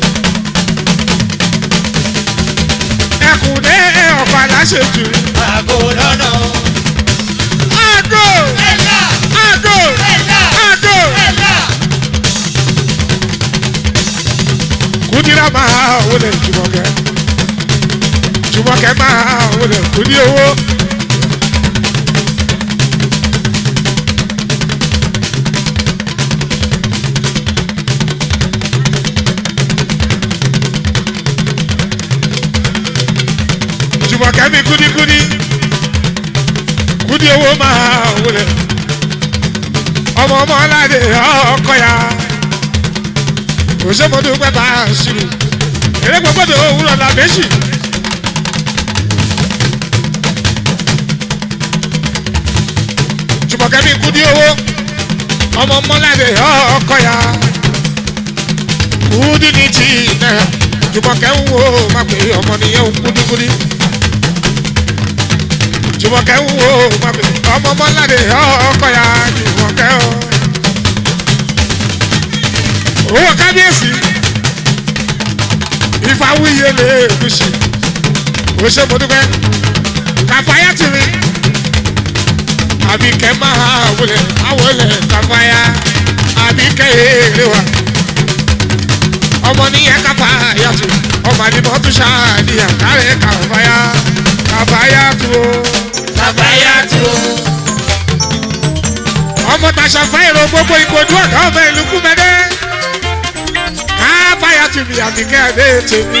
[SPEAKER 1] ẹkùn dé ọ̀pá láṣejù.
[SPEAKER 2] àgò lọ́nà
[SPEAKER 1] àgò
[SPEAKER 2] ẹ̀yà
[SPEAKER 1] àgò
[SPEAKER 2] ẹ̀yà
[SPEAKER 1] àgò.
[SPEAKER 2] ẹ̀yà
[SPEAKER 1] kùdìrà máa wọlé jùmọ̀kẹ́ jùmọ̀kẹ́ máa wọlé kùdì owó. jùmọ̀kẹ́ mi kúdíkúdí kúdí owó máa wọlé ọmọ ọmọ aládé ọkọ ya òṣèmọdé pẹ́ bá a ṣírù eré gbogbo òwúrọ̀ la méjì. jùmọ̀kẹ́ mi kúdí owó ọmọ ọmọ aládé ọkọ ya kúdí ní tí náà jùmọ̀kẹ́ ń wo má pé ọmọ nìyẹn ń kúdíkúdí jùmọ̀kẹ́ ń wo má pé ọmọ ọmọ aládé ọkọ ya jùmọ̀kẹ́ o owó kábíyèsí ìfàwíyé lè gùsì ó ṣe mo dúpẹ́ kàfáyà tì mí àbíkẹ́ máa wọlé àwọlé kàfáyà àbíkẹ́ èrè wa ọmọ nìyẹn kàfáyà tù ọmọ àdìmọ́ tún ṣáàdìyà kárẹ̀ kàfáyà kàfáyà tù ó
[SPEAKER 2] kàfáyà tù ó.
[SPEAKER 1] ọmọ tàṣà fáìrò gbogbo ìkojú ọ̀gá ọmọ ìlú kúmẹ́dẹ́ káfáyà tù mí àbíkẹ́ adé tèmi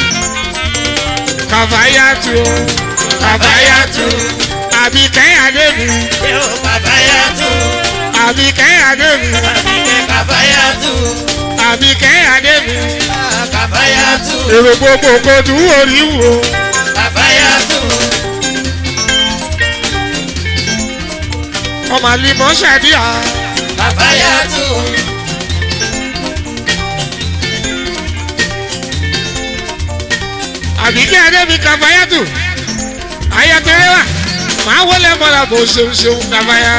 [SPEAKER 1] kàfáyà tù ó
[SPEAKER 2] kàfáyà tù ó.
[SPEAKER 1] àbíkẹ́ adé mi
[SPEAKER 2] yóò kàfáyà tù ó.
[SPEAKER 1] àbíkẹ́ adé mi
[SPEAKER 2] àbíkẹ́ kàfáyà tù ó.
[SPEAKER 1] àbíkẹ́ adé mi
[SPEAKER 2] kàfáyà tù ó.
[SPEAKER 1] èrò gbogbo kojú orí wò
[SPEAKER 2] kàfáyà tù ó.
[SPEAKER 1] ọmọ àlìmọ́ ṣàdíyà
[SPEAKER 2] kàfáyà tù ó.
[SPEAKER 1] àbíkẹ́ adé mi kàfáyà tù ayatollah wa màá wọlé mọ́ra bó ṣeun ṣeun kàfáyà.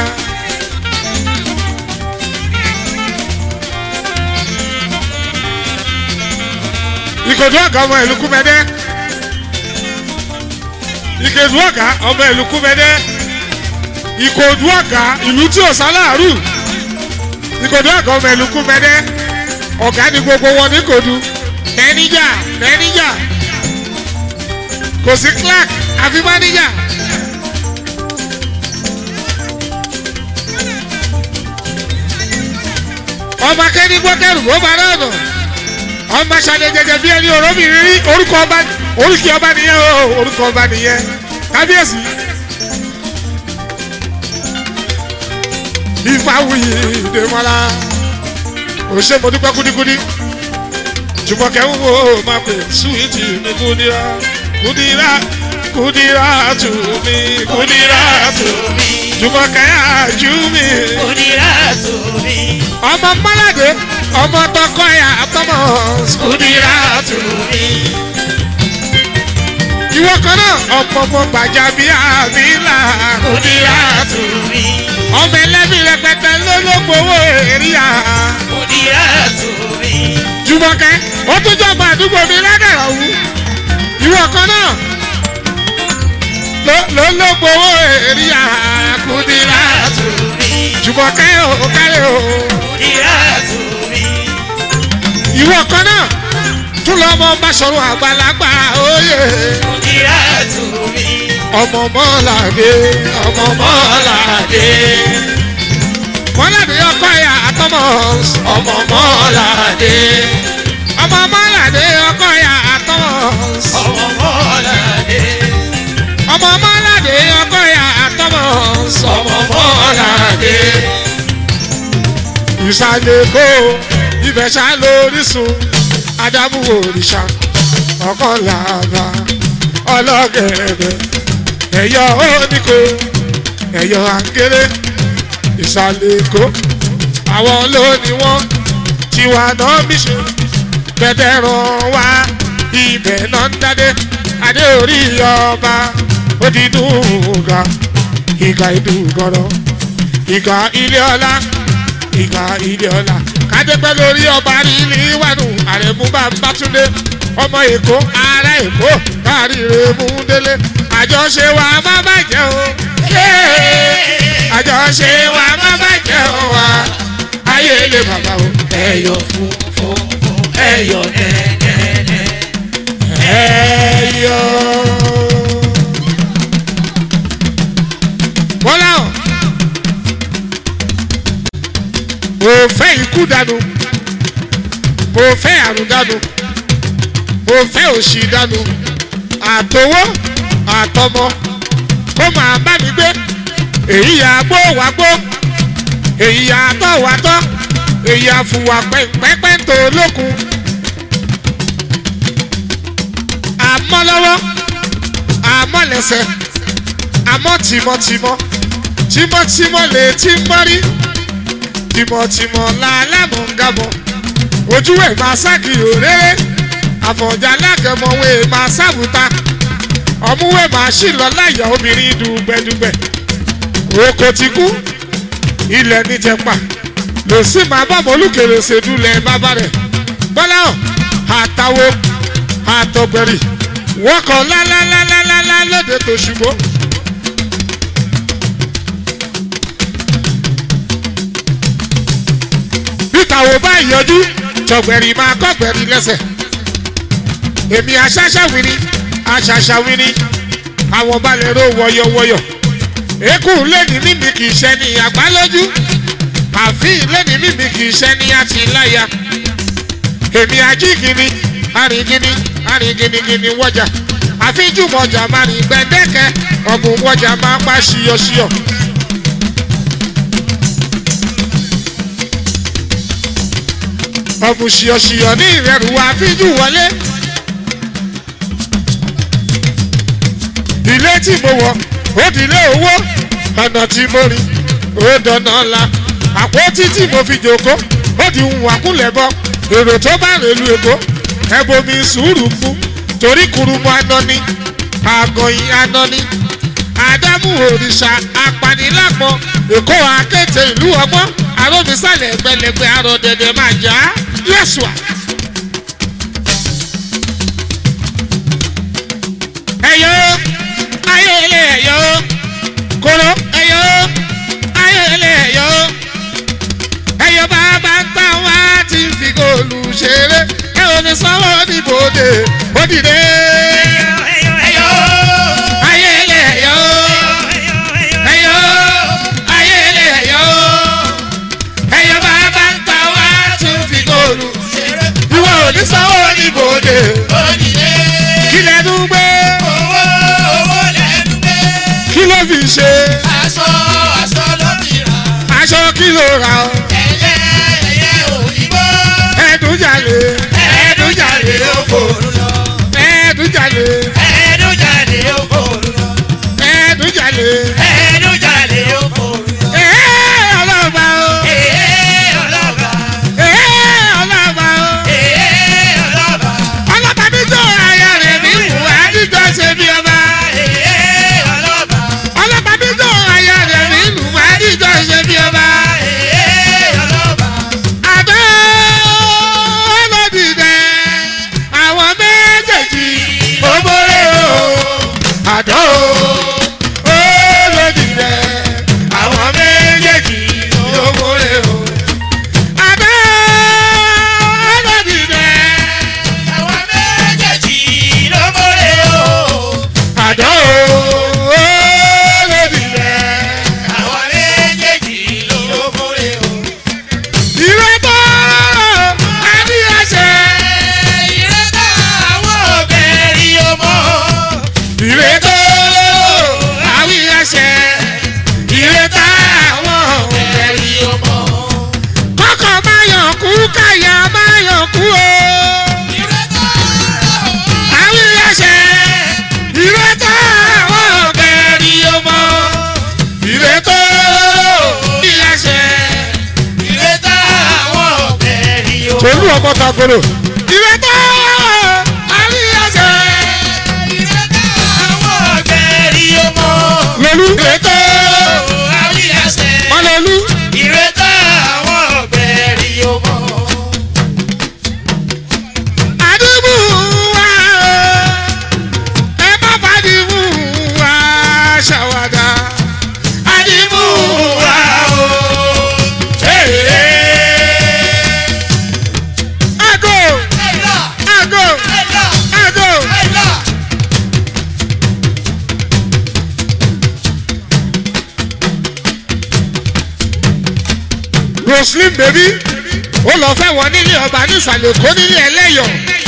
[SPEAKER 1] ìkòdú ọ̀gá ọmọ ìlú kúmẹ́dẹ́ ìkòdú ọ̀gá ọmọ ìlú kúmẹ́dẹ́ ìkòdú ọ̀gá ìlú tí ò sáláàrù ìkòdú ọ̀gá ọmọ ìlú kúmẹ́dẹ́ ọ̀gá ni gbogbo wọn ní kòdú mẹ́níjà mẹ́níjà kò sí clark àfi mẹ́níjà. ọmọ akẹ́ni gbọ́kẹ́rù ó bá náà nà ọmọ aṣáájú jẹjẹ bí ẹni òróbìnrin rí orúkọ ọba orúkọ ọba nìyẹn o orúkọ ọba nìyẹn kábíyèsí. ìfàwùyí ìdèmọ́lá òṣè mo dúpẹ́ kúdíkúdí jùmọ̀kẹ́ ń wo máa pè súwìtì mi kúdírà kúdírà kúdírà tù mí kúdírà tù mí jùmọ̀kẹ́ àjú mi
[SPEAKER 2] kúdírà tù mí.
[SPEAKER 1] ọmọ mọ́ládé ọmọ tọkọ ẹ̀ àtọmọ
[SPEAKER 2] kúdírà tù mí.
[SPEAKER 1] ìwọ kan náà ọmọ ọmọ gbàjà bíi àbílà
[SPEAKER 2] kúdírà tù mí.
[SPEAKER 1] ọmọ ẹlẹ́bí rẹpẹtẹ lólógbòwò èrìà
[SPEAKER 2] kúdírà tù mí.
[SPEAKER 1] jùmọ̀kẹ́ ó tún jọba àdúgbò mi ládàrá wú ìwọ kan náà ló- lólógbòwò èrìà kùdìrà
[SPEAKER 2] tù mí.
[SPEAKER 1] jùmọ̀kẹ́ ò kárẹ̀ o
[SPEAKER 2] kúdírà tù mí.
[SPEAKER 1] ìwọ kan náà tún lọ́mọ bá sọ̀rọ̀ àgbàlagbà òye
[SPEAKER 2] kúdírà tù mí.
[SPEAKER 1] ọmọ mọ́làdé ọmọ mọ́làdé mọ́làdé ọkọ ẹ̀ àtọmọ ọmọ mọ́làdé ọmọ mọ́làdé ọkọ ẹ̀ àtọmọ
[SPEAKER 2] ọmọ mọ́ládé.
[SPEAKER 1] ọmọ mọ́làdé ọkọ ẹ̀ àtọmọ ọmọ mọ́làdé ìsàlẹ̀ kó ibẹ̀ ṣá lórísun ádámù òrìṣà ọkàn làbà ọlọ́gẹ̀ẹ̀dẹ̀ ẹ̀yọ́ oníkó ẹ̀yọ́ àǹgẹ̀rẹ̀ ìsàlẹ̀ kó àwọn lónìí wọn tiwa náà bí ṣe bẹ̀tẹ̀ ràn wá ibẹ̀ náà ń dádé adé orí ọba ó di dùgà ìgà ìdúgọ̀rọ̀ ìgà ilé ọlá ìgà ilé ọlá kádépẹ́ lórí ọba rí ilé wánu àrẹ̀mú bá ń bá túndé ọmọ èkó ará èkó káàríire mú délé àjọṣe wa má bàjẹ́ o àjọṣe wa má bàjẹ́ o wa ayé lè bàbá o
[SPEAKER 2] ẹyọ fún fún fún ẹyọ nẹ́nẹ́nẹ́.
[SPEAKER 1] ẹyọ. bọ́lá o mo fẹ́ ikú dànù mo fẹ́ àrùn dànù mo fẹ́ òṣì dànù àtọwọ́ àtọmọ kó máa bá mi gbé èyí yà gbó wá gbó èyí yà tọ́ wá tọ́ èyí àfùwà pẹ́pẹ́ tó lókun àmọ́ lọ́wọ́ àmọ́ lẹ́sẹ̀ àmọ́ tìmọ̀tìmọ̀ tìmọ̀tìmọ̀ lè ti mọ́rí tìmọ̀tìmọ̀ làlámọ̀ ń gàbọ̀ ojú ẹ̀ máa ságì òréré àfọ̀njà lágẹ̀mọ̀wé máa sábùta ọmúwé máa ṣì lọ láyà obìnrin dùgbẹ̀dùgbẹ̀ oko ti kú ilẹ̀ níjẹ̀pà lò sí máa bá mọ́lùkèrè ṣèdúlẹ̀ bàbá rẹ̀ bọ́lá ọ̀ àtàwọ̀ àtọ̀gbẹ̀rì wọ́n kọ́ lálálálálá lóde tó ṣùgbọ́n. peter ò bá yọjú tọgbẹ̀rì máa kọ́gbẹ̀rì lẹ́sẹ̀ èmi aṣáṣáwìrì aṣáṣáwìrì àwọn balẹ̀ ro wọ̀yọ̀wọ̀yọ̀ èkú lẹ́ni mímí kì í ṣe ní àgbálójú àfin lẹ́ni mímí kì í ṣe ní àtìláyà èmi ajígini arìngini arìnginigini wọ́jà àfijúmọ̀jà máa rìn gbẹ̀dẹ́kẹ́ ọ̀gùn wọ́jà máa pa ṣíyọ̀ṣíyọ̀. ọ̀gùn ṣíyọ̀ṣíyọ̀ ní ìrẹ̀rù àfijú wọlé. ilé tí mo wọ̀ ó di ilé owó ọ̀nà tí mo rìn ó dáná ńlá àpótí tí mo fi jòkó ó di ń wàkúlẹ̀ bọ́ èrò tó bá rèlú èkó ẹbomi sùúrù fún torí kurumu anani àgọ̀yìn anani àdámù òrìṣà apanilápọ̀ èkó akéde ìlú ọgbọ́n arómisálẹ̀ ẹgbẹ̀lẹ́gbẹ̀ arọ̀dẹ̀dẹ̀ máa jà á yẹ̀sùà. ẹ̀yọ́ ayéle ẹ̀yọ́ kóró ẹ̀yọ́ ayéle ẹ̀yọ́ ẹ̀yọ́ bàbá ń tà wá tí ń fi góòlù ṣeré ẹ̀ ò ní sanwó níbodè ó dìde. ayéle ẹ̀yọ́ ẹ̀yọ́ ayéle ẹ̀yọ́ ẹ̀yọ́ bàbá ń tà wá tí ń fi góòlù ṣeré ìwọ ò ní sanwó níbodè kí lẹ́nu gbé kí ló fi ṣe aṣọ kí ló ra ọ ẹ̀ẹ́dúnjalè ẹ̀ẹ́dúnjalè ẹ̀ẹ́dúnjalè ẹ̀ẹ́dúnjalè ẹ̀ẹ́ ọlọ́ba o ẹ̀ẹ́ ọlọ́ba o ọlọ́ba mi jọ aya rẹ̀ mi wù ádìjọ ṣe bí ọba ọlọ́ba mi jọ aya rẹ̀ mi wù ádìjọ ṣe bí ọba àdó ọlọ́dìdẹ àwọn méjèèjì ògbóró àdó ọlọ́dìdẹ àwọn méjèèjì ògbóró àdó ọlọ́dìdẹ àdó ọlọ́dìdẹ ìrẹ́tọ́ àdíyàṣẹ ìrètò àwíyàṣẹ ìrètà àwọn ọ̀rẹ́rì ọmọ. kọ́kọ́ máa yàn kú káyà máa yàn kú o. àwíyàṣẹ ìrètà àwọn ọ̀rẹ́rì ọmọ. ìrètò àwíyàṣẹ tolú ọmọ kagolo. ìrètò àwíyàṣẹ lolú ìrètò ọlọlú.
[SPEAKER 2] Ìrètà àwọn ọ̀gbẹ̀rì ọmọ.
[SPEAKER 1] àdìmú wa ẹ má fàdìmú wa ṣàwádà. àdìmú wa o. àgò àgò àgò. roslyn baby ó lọ fẹ́ wọ nílé ọba nísàlẹ̀ kó nílé ẹlẹ́yọ̀.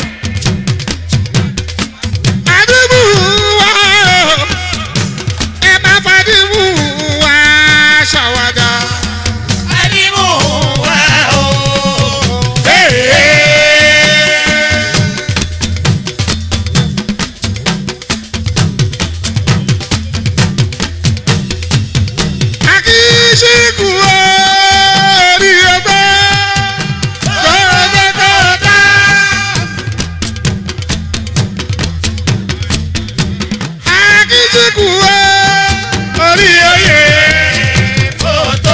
[SPEAKER 1] àdìmú wa o ẹ má fàdìmú wa ṣàwádà. akíṣíkù orí ọgbẹ́ kọ́ńtàkọ́ńtà. akíṣíkù orí oyè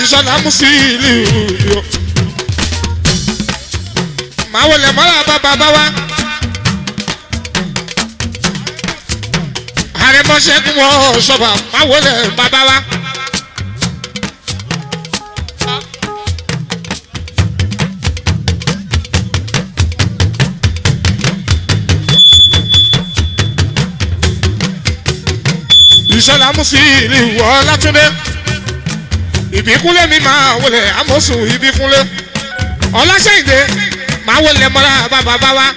[SPEAKER 1] ìṣọ̀lá musili yo. màá wọlé mọ́ra bàbá bá wa. àrẹ̀mọ́ṣẹ́gun wọ ṣọ́ba màá wọlé bàbá wa. ìṣọ̀lá musili wọ látúndé ìbíkúnlé mi máa wọlé amọ̀sùn ìbíkúnlé ọlásẹ̀yìndé máa wọlé mọ́ra bàbá bá wa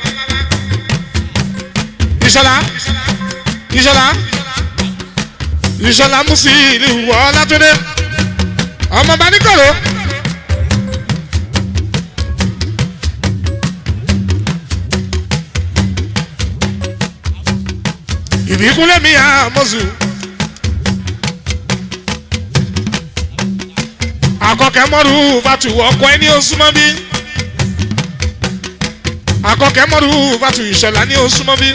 [SPEAKER 1] ìṣọ̀lá ìṣọ̀lá ìṣọ̀lá musili wọ látúndé ọmọ bá níkòrò. ìbíkúnlé mi àmọ̀sùn. akọkẹ mọdù bàtù ọkọ ẹni osùmọ bí akọkẹ mọdù bàtù ìṣọlá ní osùmọ bí.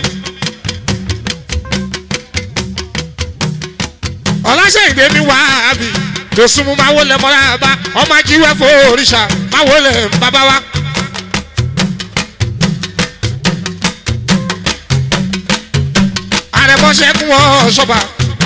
[SPEAKER 1] ọlásẹ̀yìndé mi wá àbí tòsùnmù máa wọlé mọ́ra bá ọmọ ajíwẹ́ fún òrìṣà máa wọlé bàbá wa. àrẹ̀mọ́ṣẹ́kùn wọ́n ṣọ́ba.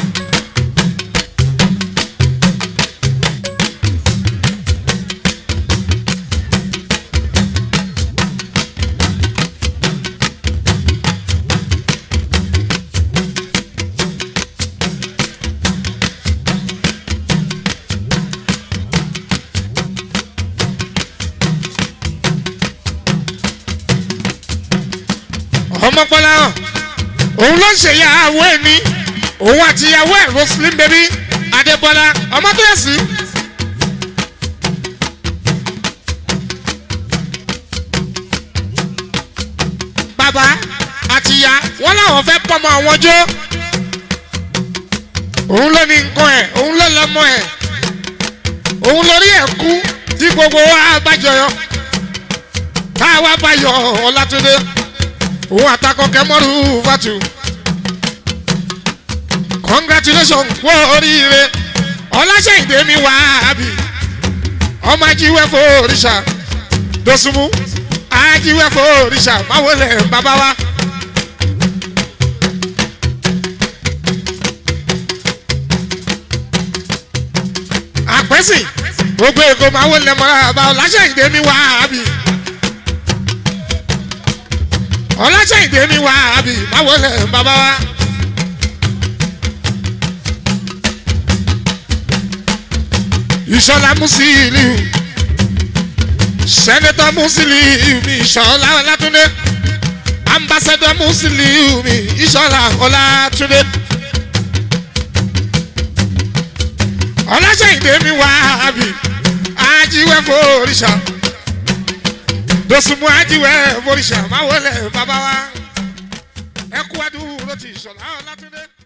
[SPEAKER 1] ọmọkọlá hàn òun ló ń ṣèyàwó ẹ ní òun àti ìyàwó ẹ roslyn baby adébọlá ọmọkíyèsí. bàbá àti ìyá wọn làwọn fẹ́ pọ́nmọ àwọn jó òun ló ní nǹkan ẹ̀ òun ló lọ́mọ ẹ̀ òun lórí ẹ̀ kú tí gbogbo wa bá jọyọ táwa bá yọ ọlátúndé òun àtakọ kẹmọrù fatu congratulation kú oríire ọlásẹ̀yìndé mi wá àbí ọmọ ajíwẹ́ fòrìṣà dosùnmù ajíwẹ́ fòrìṣà máwọlẹ̀ bàbá wa. àpẹ́sì gbogbo èkó máwọlẹ̀ mọ́ra bá ọlásẹ̀yìndé mi wá àbí. ọlọ́sẹ̀yìndé mi wá àbí báwo lẹ̀ bàbá wa. ìṣọ̀lá musili sẹ́nẹ́tọ̀ musili mi ìṣọ̀lá ọlátúndé ambassadọ̀ musili mi ìṣọ̀lá ọlátúndé. ọlọ́sẹ̀yìndé mi wá àbí ajíwẹ́ fòrìṣà dosunmu ajiwẹ forisà máa wọlé bàbá wa ẹ kú adúró ti sọlá ọlátúndé.